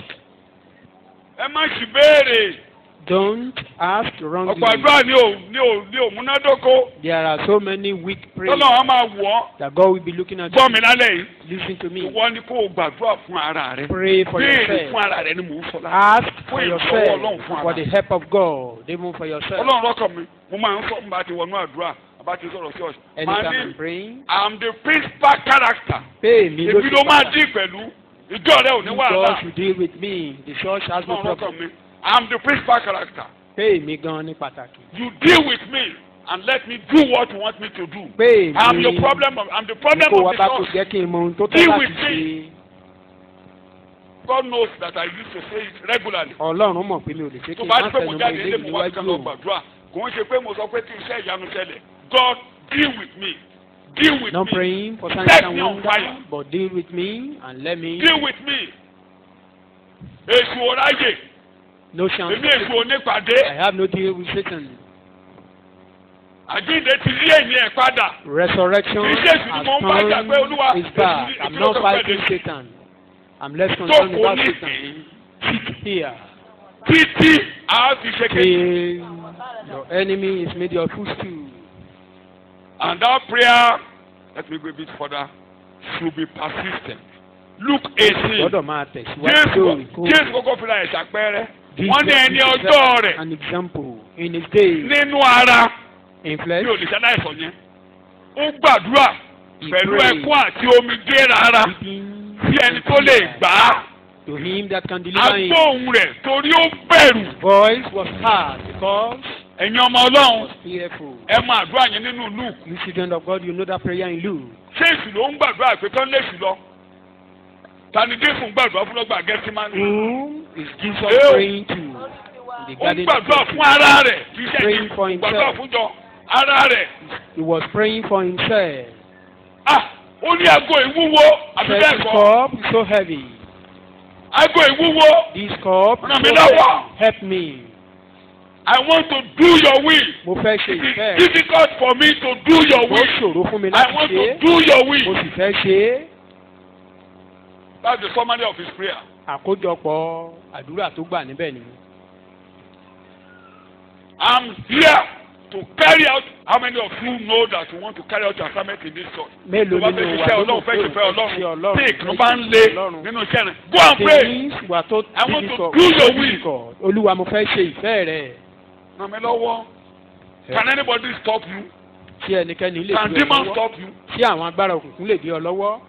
ẹ má sì béèrè Don't ask wrongly. ọ̀pọ̀ àdúrà ni ò ní ò ní ò múnádóko There are so many weak prayers tọ́lọ́ wọn máa wọ̀ ọ́ that God will be looking at. gbọ́ mi lálẹ́ yìí Listen to me. ìwọ ni kó o gbàdúrà fún ara rẹ Pray for béèrè yourself. fún ara rẹ ni mò ń sọ láti. Ask for Fún ìrànlọ́wọ́ yourself Ọlọ́run fún for ara. the help of God, even for yourself. ọlọ́run lọ́kàn mi mo máa ń sọ nígbà tí wọnú àdúrà àbá ti sọ̀rọ̀ sí ọ̀sẹ̀ máa Anytime I'm ní praying, i'm the principal character pay me. èmi ló máa dín pẹ̀lú ìjọ rẹ ò ní God wàhálà should deal with me. The church has no ọlọ́run lọ́kàn problem. mi i'm the principal character Pay me gan ní pàtàkì. you deal with me and let me do what you want me to do Pay me. i'm the problem of i'm the problem Kó wa of bá the kò church jẹ́ kí n mọ ohun tó tọ́ Deal láti with me. ṣe. God knows that I used to say it regularly Ọlọ́run mọ̀ pé mi ò lè ṣe kí tó n bá má ti pé mo tẹnu mọ́ jáde ilé ilé mi mo wá sí kan níwájú lọ òun. gbàdúrà kò ń ṣe pé mo sọ pé kí iṣẹ́ ìyanu ṣẹlẹ̀ God deal with me deal with Not me praying for signs Set and me on wonders, fire. but deal with me and let me deal with me èṣù ọ̀ráyè no chance. èmi èṣù onípàdé I have no deal with Satan. àjíǹde ti rí èyí ẹ̀ padà Resurrection Kì í ṣe èṣù ni has mo ń bá jà pé Olúwa, come is back. èṣù ni- I'm èṣù ló not kàn fighting pẹ̀lú. Satan. I'm less concerned Jókòó about ní Satan. Sit here títí a fi ṣe kéde till your enemy is made your footstool. and that prayer let me go a bit further should be persistent Luke eighteen Gbọ́dọ̀ máa tẹ̀síwájú Jésù lóòrèkóòrè. Jésù kọ́kọ́ fira ẹ̀ ṣàpẹẹrẹ Jesus wọ́n ní ẹni is ọjọ́ rẹ̀ An example in his days nínú ara in bí flesh. olùṣàlàyé yẹn ó gbàdúrà He pẹ̀lú prayed. ẹkún àti omijé rárá weeping sí ẹni tó lè gbà á to him that can deliver him. agbóhùn rẹ̀ torí ó bẹ̀rù Voice was hard because ẹ̀yin ọmọ ọlọ́run was fearful. ẹ máa àdúrà yẹn nínú Luke You children of God, you know that prayer in Luke. ṣé èsì ló ń gbàdúrà pé kán lè sùn lọ tani Jésù ń gbàdúrà fún lọ́gbà Gẹ́tímánì Whom is Jesus Ew. praying to? In the ó ń garden gbàdúrà of fún ara rẹ̀ kì í ṣe Praying ẹ̀yin for gbàdúrà himself. fún jọ ara rẹ̀ He was praying for himself. ah ó ní aago ìwúwo àbí Said bẹ́ẹ̀ this kọ́ cup is so heavy. aago ìwúwo This cup Ràn is mí so lọ́wọ́. heavy. Help me. I want to do your will Mo fẹ́ ṣe it is ìfẹ́. difficult for me to do your Ó will ṣòro fún mi I láti want ṣe to é. do your Mo will sì fẹ́ ṣe é. that's the summary of his prayer Àkójọpọ̀ àdúrà tó gbà níbẹ̀ ni. I'm here to carry out how many of you know that you want to carry out your assignment in this church Mélòó tó bá fẹ́ nínú wa ṣiṣẹ́ ló ọlọ́run mọ̀ fẹ́ pé ṣiṣẹ́ òun fẹ́ ṣe ọlọ́run tí Ọlọ́run ìkan fẹ́ bá ṣe ń lé Ọlọ́run. nínú iṣẹ́ rẹ̀ go and pray Things wà tó I want to difficult. do your will. difficult. Olúwa mo fẹ́ ṣe ìfẹ́ rẹ̀. ràn mí lọ́wọ́ can anybody stop you Tí ẹnikẹ́ni lè can di ọ demon lọ́wọ́. stop you Tí àwọn agbára òkùnkùn lè di ọ lọ́wọ́.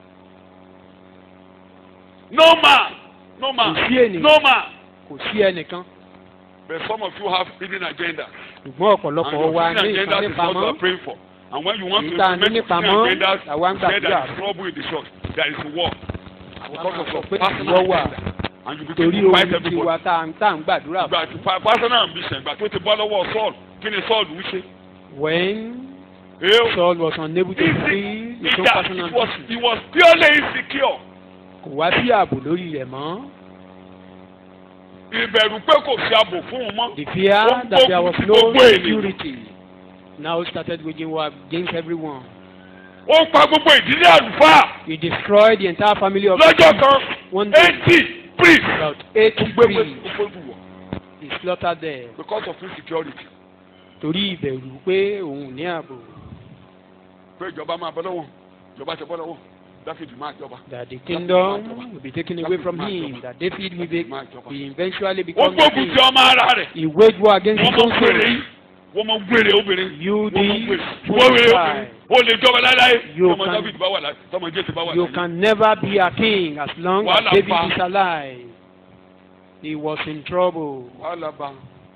no man no man Kò sí ènìyàn. no man Kò sí ẹnìkan. but some of you have hidden agenda Ṣùgbọ́n and ọ̀pọ̀lọpọ̀ your wa hidden ní agenda ìkan is what you nípamọ́. are praying for and when you want to Èyí tá a ní implement your nípamọ́, hidden agendas làwa ń you say there gbàdúrà is fún. trouble in the church there is war because of your pé personal ìwọ wà agenda and you begin torí to fight ohun tí everybody. wa tá à ń tá à ń gbàdúrà fún. ìgbà tí pa- personal ambition ìgbà tó ti bọ́ lọ́wọ́ Saul kí ni Saul ń ṣe. When Ew. Saul was unable to Easy. free his own Ìjà personal it was ambition, he was purely insecure. kò wá sí ààbò lórí rẹ̀ mọ́. ìbẹ̀rù pé kò sí ààbò fún un mọ́. The fear Ó ń that there was gbógun ti no gbogbo ènìyàn. security now started waging war against everyone. ó ń pa gbogbo ìdílé àlùfáà He destroyed the entire family of lọ́jọ́ kan one day. eighty priests. About eighty ó gbé gbé priests ó gbé wọ̀ he slaughtered them because of insecurity. torí ìbẹ̀rù pé òun ò ní ààbò. pé ìjọba máa bọ́ lọ́wọ́ ìjọba ti bọ́ lọ́wọ́ dáfídì máa jọba. That the kingdom will be taken away from him. That David will be, máa jọba. be eventually ó become gbógun king. ti ọmọ ara rẹ̀. He waged war against wọ́n his own mọ gbèrè soul. yìí wọ́n mọ gbèrè obìnrin. You wọ́n mọ this gbèrè wọ́n wèrè obìnrin. ó lè jọba láéláé. You tọmọ can- dáfídì bá wà láyé tọmọ jésù bá wà You láyé. can never be a king as long as Wàhálà David pa. is alive. He was in trouble. wàhálà bá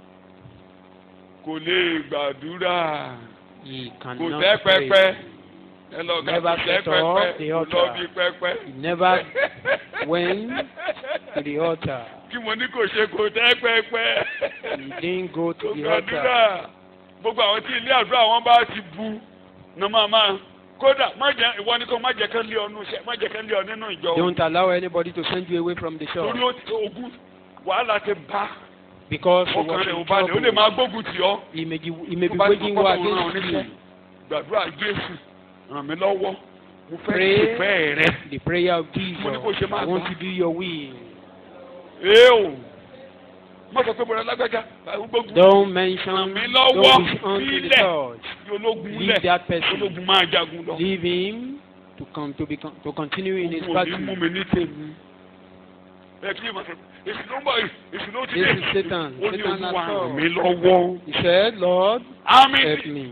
kò lè gbàdúrà He kò cannot tẹ́ pray. pẹpẹ ẹ lọ ga Never kò tẹ́ set up pẹpẹ the kò lọ altar. bí pẹpẹ. He never went to the altar. kí mo ní kò ṣe kò tẹ́ pẹpẹ. He didn't go kò to the altar. gbàdúrà gbogbo àwọn tí ilé àdúrà wọn bá ti bu ní máa máa kódà má jẹ ìwọ ni kò má jẹ kán lé ọ nínú iṣẹ́ má jẹ kán lé ọ nínú ìjọ Don't allow anybody to send you away from the torí church ó ti ogun wàhálà ti bá because you ọkàn was rẹ̀ ò in balẹ̀ ó lè trouble. máa gbógun tì ọ́ He may, be- he may tó be bá ti waging mọ̀ war pé òun ràn ọ́ against níṣẹ́ you. gbàdúrà Jésù ràn mí lọ́wọ́ mo fẹ́ Pray. ìfẹ́ rẹ The prayer of Mo ní kó Jesus. ṣe máa I want gbà. to do your will. ee o má sọ pé bọ̀dọ̀ lágbájá gbógun Don't mention, Ràn mí lọ́wọ́. don't be on to the Sílẹ̀. church. tí ológun Leave lẹ̀ that person. ológun máa jagun lọ Leave him to come to be con- to continue in his ogun ò ní mú battle. mi ní tèmi ẹ kí ẹ máa sọ èsì ló ń bọ̀ èsì ló ti This dé is Satan. ó ní Satan has olúwa ràn come. mí lọ́wọ́ He said, Lord, àmì help me.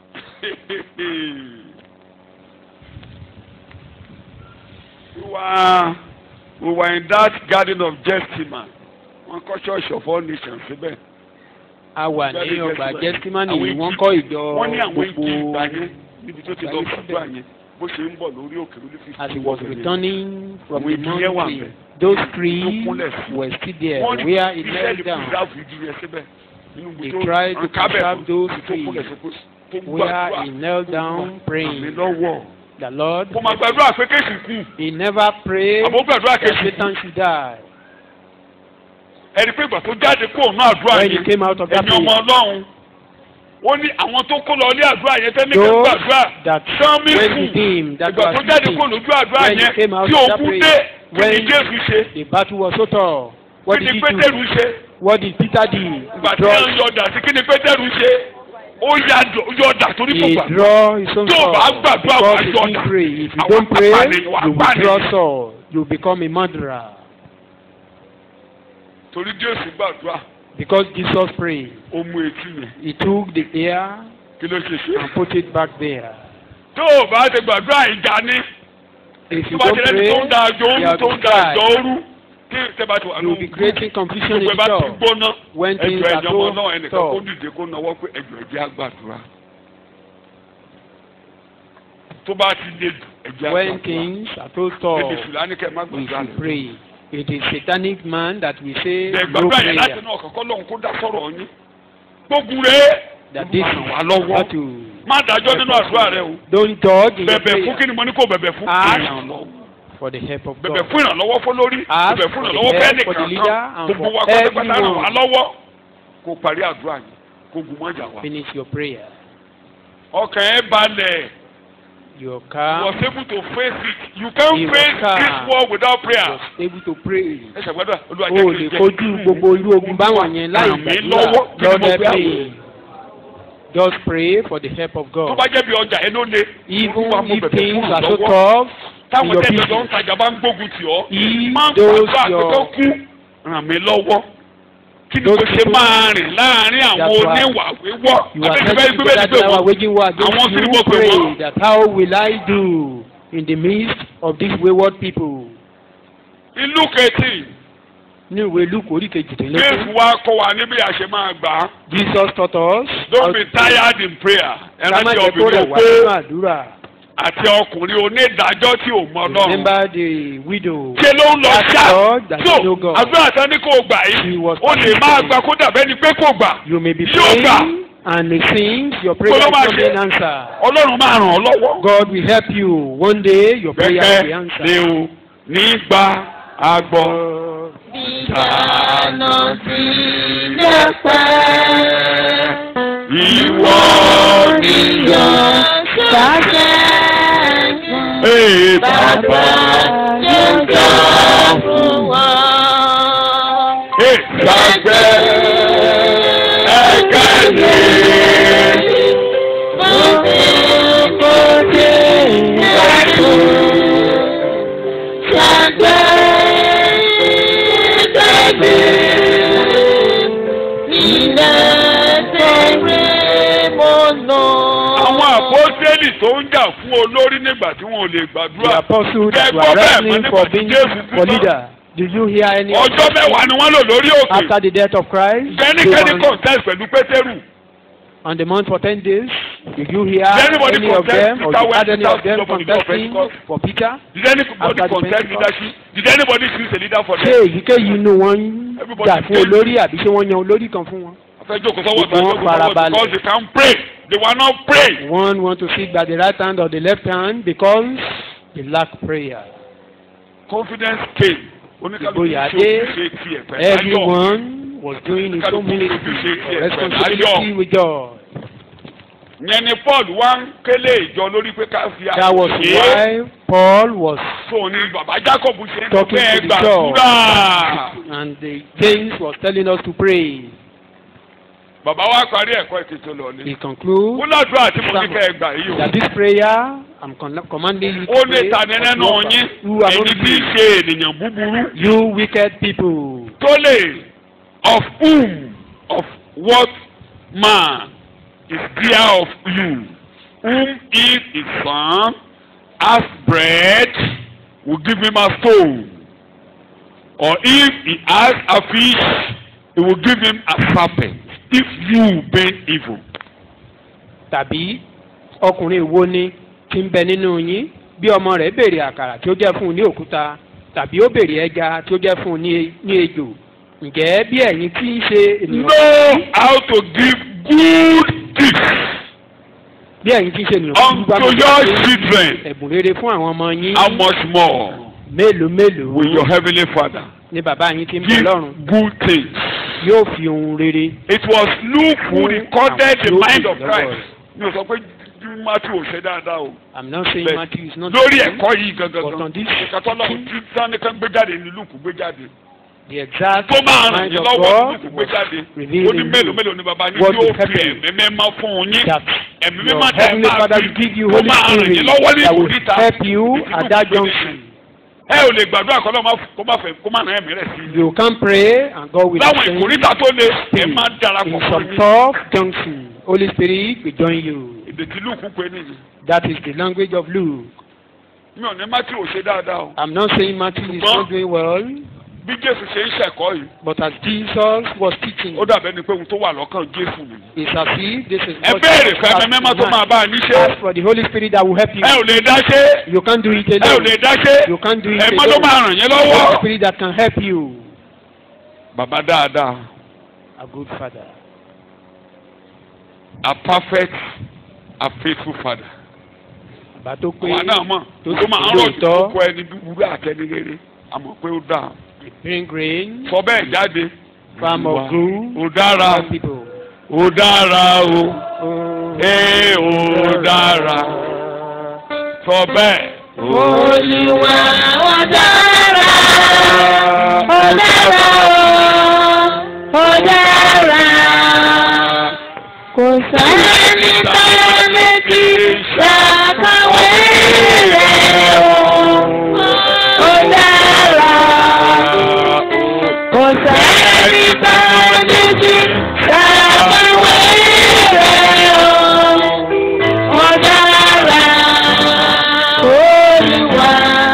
we were we were in that garden of Gethsemane wọn kọ́ church of all nations síbẹ̀ A wà ní Garden ọgbà Gethsemane. Gẹ́símánì Àwọn yìí, wọ́n igi- kọ́ ìjọ wọ́n ní àwọn igi ìgbà gbogbo yẹn níbi tó ti lọ Ìgbà yẹn gbàdúrà yẹn bó ṣe ń bọ̀ lórí òkè lórí fífi as he was returning from Àwọn the igi yẹn wà mountain. ńbẹ̀. Those Tó trees kúnlẹ̀ sí. were still there wọ́n ní where he iṣẹ́ knelt ní down. preserve igi yẹn síbẹ̀ nínú He ibi tó tried to kábẹ̀ preserve fún those tó kúnlẹ̀ trees sí kó tó ń where gbàdúrà he knelt down àmì praying. lọ́wọ́ The Lord, kó máa gbàdúrà pé kéèsì kú he never prayed àbó gbàdúrà that kéèsì kú Satan should die. ẹni pé ìgbà tó jáde kó òun àdúrà When he yẹn came out of that ẹ̀yin ọmọ prayer, ọlọ́run ó ní àwọn tó kó lọ ilé àdúrà yẹn tẹ́lẹ̀ kí those gbàdúrà that sánmi went kù with him, that ìgbà tó was jáde with kó him, lójú àdúrà when he yẹn came out tí of that òkú prayer, dé kí ni when Jésù ṣe the battle was so tough, what kí did ni he Pétérù do? ṣe What did Peter do? ìgbà He tí wọ́n draw, yọ ọ̀dà sí kí ni Pétérù ṣe ó yà yọ ọ̀dà torí kò he gbà draw his own Tó o sword bá gbàdúrà, because wàá he yọ didn't ọ̀dà. pray. If you Àwọn don't pray, apànìyàn, wàá you will pànìyàn. draw sword. You become a murderer. torí Jésù gbàdúrà Because Jesus prayed, ó mú etí yẹn he took the ear kí ló ṣe ṣe. and put it back there. tó o bá ti gbàdúrà ìjà ní If tó you bá don't ti lẹ́ni pray, tó ń da àjọ you ooru have tó to ń da àjọ cry. ooru tí tẹ́bà ti wà You will be creating confusion in gbogbo ẹ the bá ti church. gbóná When ẹjọ things are ẹjọ ọmọ so náà ẹnìkan kó tough. dìde kó nawọ́ pé ẹjọ ẹjẹ àgbàdúrà tó bá ti lé jù ẹjẹ When àgbàdúrà things are so èdè tough, sùlánì kẹ má we gbàdúrà should lẹ. pray. It is satanic man that we say ẹ no gbàdúrà yẹn láti prayer. inú ọkàn kọ́ lóhun kó dá sọ̀rọ̀ yín gbógun rẹ̀ That this Olúwa ràn wá is lọ́wọ́ how to má dájọ́ nínú àdúrà rẹ o don't dodge in your bẹ̀bẹ̀ fún prayer. kí ni mo ní kó bẹ̀bẹ̀ fún Ask ìrànlọ́wọ́ for the help of bẹ̀bẹ̀ God. fún ìrànlọ́wọ́ fún lórí Ask bẹ̀bẹ̀ fún for the ìrànlọ́wọ́ help fẹ́ for the nìkan leader kan and gbogbo for wa pátápátá ràn everyone. wá lọ́wọ́ kó parí àdúrà yìí kó gun mọ́jà wa. Finish your prayer. ọkàn ẹ balẹ̀ Your you car was able to face it you can He was face calm. this war without prayer. was able to pray. ẹ ṣàgbọ́dọ̀ olúwa O jẹ́ lè kí n jẹ́ kojú gbogbo irú ogun báwọn yẹn láì ràn mí gbàdúrà. lọ́wọ́ kí ni Lord mo help gbé àwọn. me. Just pray for the help of tó God. bá jẹ́ bí ọjà ẹ ló le Even Olúwa, mo if bẹ̀bẹ̀ things fún are so ìrànlọ́wọ́. tough in táwọn your tẹ́lẹ̀ jọ ń business, tajà bá ń gbógun tì ọ́ If máa ń those gbàdúrà pé your- kó kú ràn mí lọ́wọ́ kí ni Those mo ṣe people máa rìn láàárín àwọn that were- oníwà wíwọ́ you are abẹ́tí bẹ́ẹ̀ telling gbé people bẹ́ẹ̀ that gbé they are wọ́n waging war Àwọn against tí you. wọ́n pè Pray wọ́n. that how will I do in the midst of these wayward people? ìlú kẹtì Ní ìwé Luke orí Jésù kejìdínlógún, wa kọ́ wa níbi àṣẹ máa gbà á Jesus taught us how don't be to pray. tired in prayer Ká má ẹrántí jẹ́ kó rẹ̀ obìnrin wá pé nínú àdúrà. àti ọkùnrin onídàájọ́ tí ò mọ Ọlọ́run Remember the widow. ṣe ló ń lọ That ṣá Lord that so know God. àdúrà tán ní kò gbà She yìí was ó lè máa gbà kó dàbẹ́ ni pé kò gbà You may be Yóò gbà. praying and it seems your prayer is Kó ló máa not ṣe? being answered. Ọlọ́run máa ràn ọ́ lọ́wọ́. God will help you. One day your prayer will be Gẹ́gẹ́ ni answered. o nígbà àgbọ̀. Ìdáná ti lẹ́pẹ́. Ìwọ Yọ sáṣẹ́ fún. Ee Bàbá yóò gbà fún wọn. Ee gbàgbẹ́ ẹ̀kẹ́ ni. Fún mi kò dé ẹ̀kọ́. Ṣàgbẹ́ ìgbàgbé. Ilẹ̀ tẹ̀rẹ̀ mọ́nà. Àwọn àpọ́sẹ́lì tó ń jà fún olórí nígbà tí wọn ò lè The gbàdúrà. apostles Jẹ́ that gbọ́ were bẹ́ẹ̀ mọ́ wrestling nígbà for tí being Jésù kú for tán. leader. Did you hear any? of Ọjọ́ them? mẹ́wàá ni wọ́n lò lórí òkè. After the death of Christ, they Jẹ́nikẹ́ni were contest pẹ̀lú Pétérù. on the mount for ten days. Did you hear Did anybody any of contest them, or Peter you when had any Peter of them stood up on the contesting Pentecost? for Peter? Did anybody After the contest Pentecost? leadership? Did anybody choose a leader for Ṣé them? èyíkéyìí inú wọn Everybody jà fún prayed. olórí àbí ṣé wọ́n yan olórí kan fún wọn? Fẹ́ jókòó sọ́wọ́ tó Gbogbo wọn jókòó sọ́wọ́ farabalẹ̀. because they can pray. they were not praying. One want to sit by the right hand or the left hand because they lack prayer. confidence came. oníkàlùkù Ìgboyà ṣe dé. ojúṣe tiẹ̀ pẹ̀lú ayọ̀. Everyone was doing his own ministry or responsibility with joy. yẹn ni paul wá ń kélé ìjọ lórí pé ká fi That was àṣẹ why Paul was so ni bàbá jacob ṣe ń sọ talking pé ẹ to the gbàdúrà. church and the James was telling us to pray. bàbá wa parí ẹ̀kọ́ ètùtù lọ He ni. concludes ó ládùúrà tí mo ní kẹ́ ẹ gbà yìí o. that this prayer I'm con- commanding you ó to ní pray tani nínú for yín you are èyí not tí í you, ṣe ènìyàn búburú you wicked people. tó lè of whom of what man is there of you whom if his son has bread will give him a stone or if he has a fish he will give him a serpent if you being evil. tàbí ọkùnrin wo ni tí ń bẹ nínú yín bí ọmọ rẹ̀ béèrè àkàrà tí ó jẹ́ fún un ní òkúta tàbí ó béèrè ẹja tí ó jẹ́ fún un ní ní ejò ǹjẹ́ bí ẹ̀yin tí ń ṣe ènìyàn know how to give good gifts bí ẹ̀yin tí ń ṣe ènìyàn búburú bá unto máa your ṣe children ẹ̀bùn rere fún àwọn ọmọ yín how much more mélòó mélòó will your heavenly father ni bàbá yín tí ń bẹ give lọ́run good things. yóò fi ohun rere It was Luke who Fún recorded the àwọn tí ó mind kù of lọ́wọ́ Christ. rẹ̀. Mi ò sọ pé Matthew ò ṣe dáadáa o. I'm not saying Bẹ́ẹ̀. Matthew is not Lórí true, ẹ̀kọ́ yìí but gangan. on this Ìkàtọ́lọ́ tí Sani kan gbé jáde ní Luke gbé jáde. the exact Tó máa ràn mind yín of lọ́wọ́ ní God Luke gbé was jáde. revealed Ó ní in mélòó you. mélòó ni bàbá yín What yóò will help fi you? ẹ̀mí mẹ́mọ́ fún yín. that Ẹ̀mí your mímọ́ tẹ̀ heavenly máa father fi will give you tó holy máa ràn yín spirit lọ́wọ́ ní that will ìkórìíta. help you Ìdí at Luke that gbé junction. Ẹ ò lè gbàdúrà kọ́ lọ́wọ́ kó má fẹ́ kó má ràn ẹ̀mí rẹ̀ sí i. You can pray and God will Láwọn send ìkórìíta tó le ẹ spirit. máa darapọ̀ in fún some mi. tough junction. Holy Spirit will join you. Èdè tí Luke pé nìyí. That is the language of Luke. Mi ò ní Matthew ò ṣe dáadáa o. I'm not saying Matthew is Ṣùgbọ́n- not doing well, bí jésù ṣe ń ṣẹ̀kọ́ yìí but as Jesus was teaching, ó dàbẹ́ ni pé ohun tó wà lọ́kàn jésù nìyí. it's as if this is ẹ what béèrè Jesus fún ẹ̀mí has mímọ́ tó in máa mind. bá a níṣẹ́ Ask for the Holy Spirit that will help you. ẹ ò lè dá ṣe You can't do it ẹ ò alone. lè dá ṣe You can't do it ẹ̀mọ́ tó alone. máa ràn yín The Holy lọ́wọ́. Spirit that can help you. bàbá dáadáa A good father. a perfect a faithful father. Bàbá tó pé àwa náà mọ̀ tó tó sì máa ń lóòótọ́. rọ̀jò kókó ẹni búburú àtẹni rere àmọ́ pé ó dáa. bring rain, sọ bẹ́ẹ̀ jáde. farm of good, ó dára for people. ó dára o Oh. ee ó dára sọ bẹ́ẹ̀. Olúwa ó dára, ó dára o, ó dára. Kò sẹ́ni tó méjì ṣàkàwé rẹ̀ o, ó dára. Kò sẹ́ni tó méjì ṣàkàwé rẹ̀ o, ó dára. Olúwa.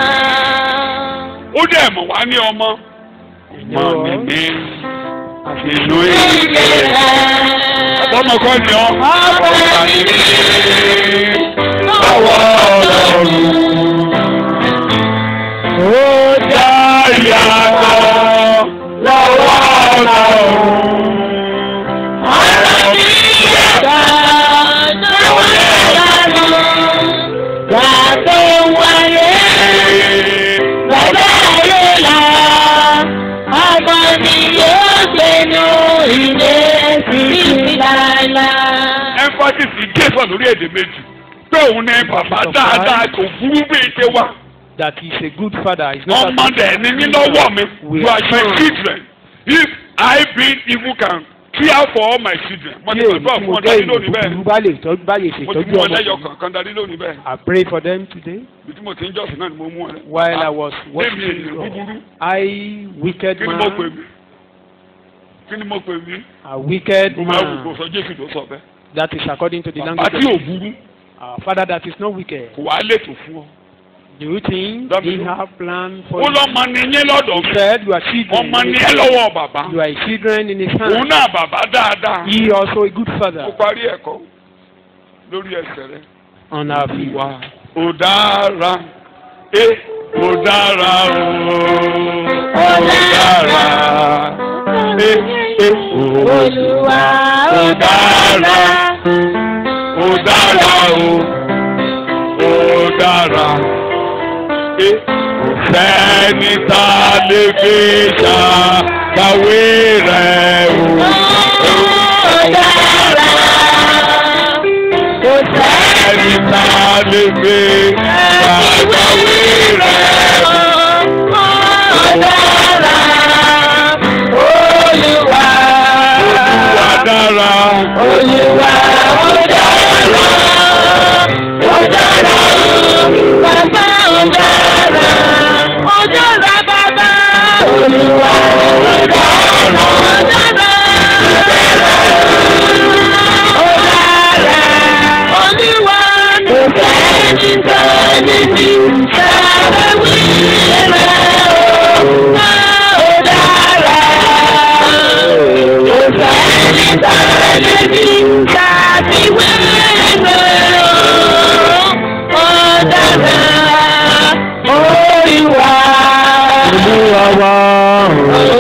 ó dẹ̀ mọ̀ wá ní ọmọ. mọ̀ mi ní ìlú Ilé èyí. rẹ̀. ọmọ kan ni ọ. Ọba mi lọ́wọ́ ọlọ́run. ó dá ìyàtọ̀ lọ́wọ́ ọlọ́run. ọ̀rọ̀ mi yàtọ̀ lọ́wọ́ lọ́rùn. Gbàgbọ́ wáyé bàbá ayé la. Ọmọ mi yóò gbénu ilé títí láéláé. emphasis gẹ́sọ̀ lórí èdè méjì pé òun ní bàbá dáadáa kò burú bí ṣe wá. That is a good father. It's not ọmọ dẹ̀ ní ní lọ́wọ́ mi you are my children if I being evil can care for all my children. mo ti Bí èyí gbàgbọ́ tí fún mo ọ jẹ́ darí ìlú lónìí bẹ́ẹ̀ búburú bá lè tọ́jú bá lè mo ti ṣètọ́jú mú ọ ọmọ lẹ́yọ mi. kankan darí lónìí bẹ́ẹ̀ I pray for them today. bí tí mo ti ń jọ́sìn náà ni mo mú ọ rẹ. While I was Lémi watching ènìyàn God, búburú I wicked kí ni mo pè man, mí kí ni mo pè mí a wicked mo máa wù kó man. sọ Jésù tó sọ bẹ́ẹ̀. That is according to the bàbá language tí ò of burú our father that is not wicked. kò wá lètò fún ọ. Do you think That he is- have plan for ó you? lọ́mọ ni yín lọ́dọ̀ He mi said you are children. ọmọ in ni his ẹ lọ́wọ́ bàbá hand. You are a children in his òun hand. náà bàbá dáadáa. He also a good father mo parí ẹ̀kọ́ lórí ẹsẹ̀ rẹ. on our feet. wà ó dára ẹ ó dára o ó dára ẹ ẹ ó Olúwa ó dára. dára o ó dára ẹ kò sẹ́ni tá a lè fi ṣàkàwé rẹ̀ o. Ẹni tá a lè fi ṣàkàwé rẹ̀ o. Olúwa dára. Olúwa wa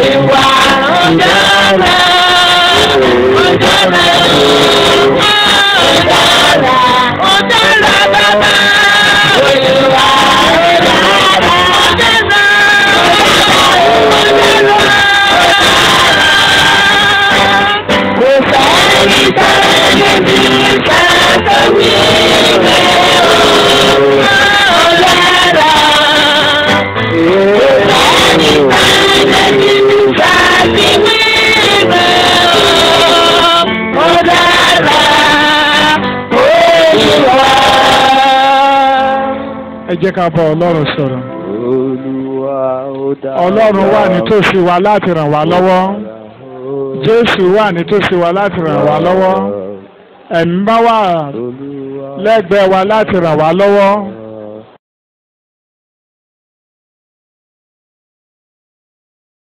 ẹ jẹ́ ká bá ọlọ́run sọ̀rọ̀. Olúwa ó dára. ọlọ́run wà nítòsí wa láti ràn wá lọ́wọ́. jésù wà nítòsí wa láti ràn wá lọ́wọ́. ẹ̀mí bá wà Olúwa lẹ́gbẹ̀ẹ́ wa láti ràn wá lọ́wọ́.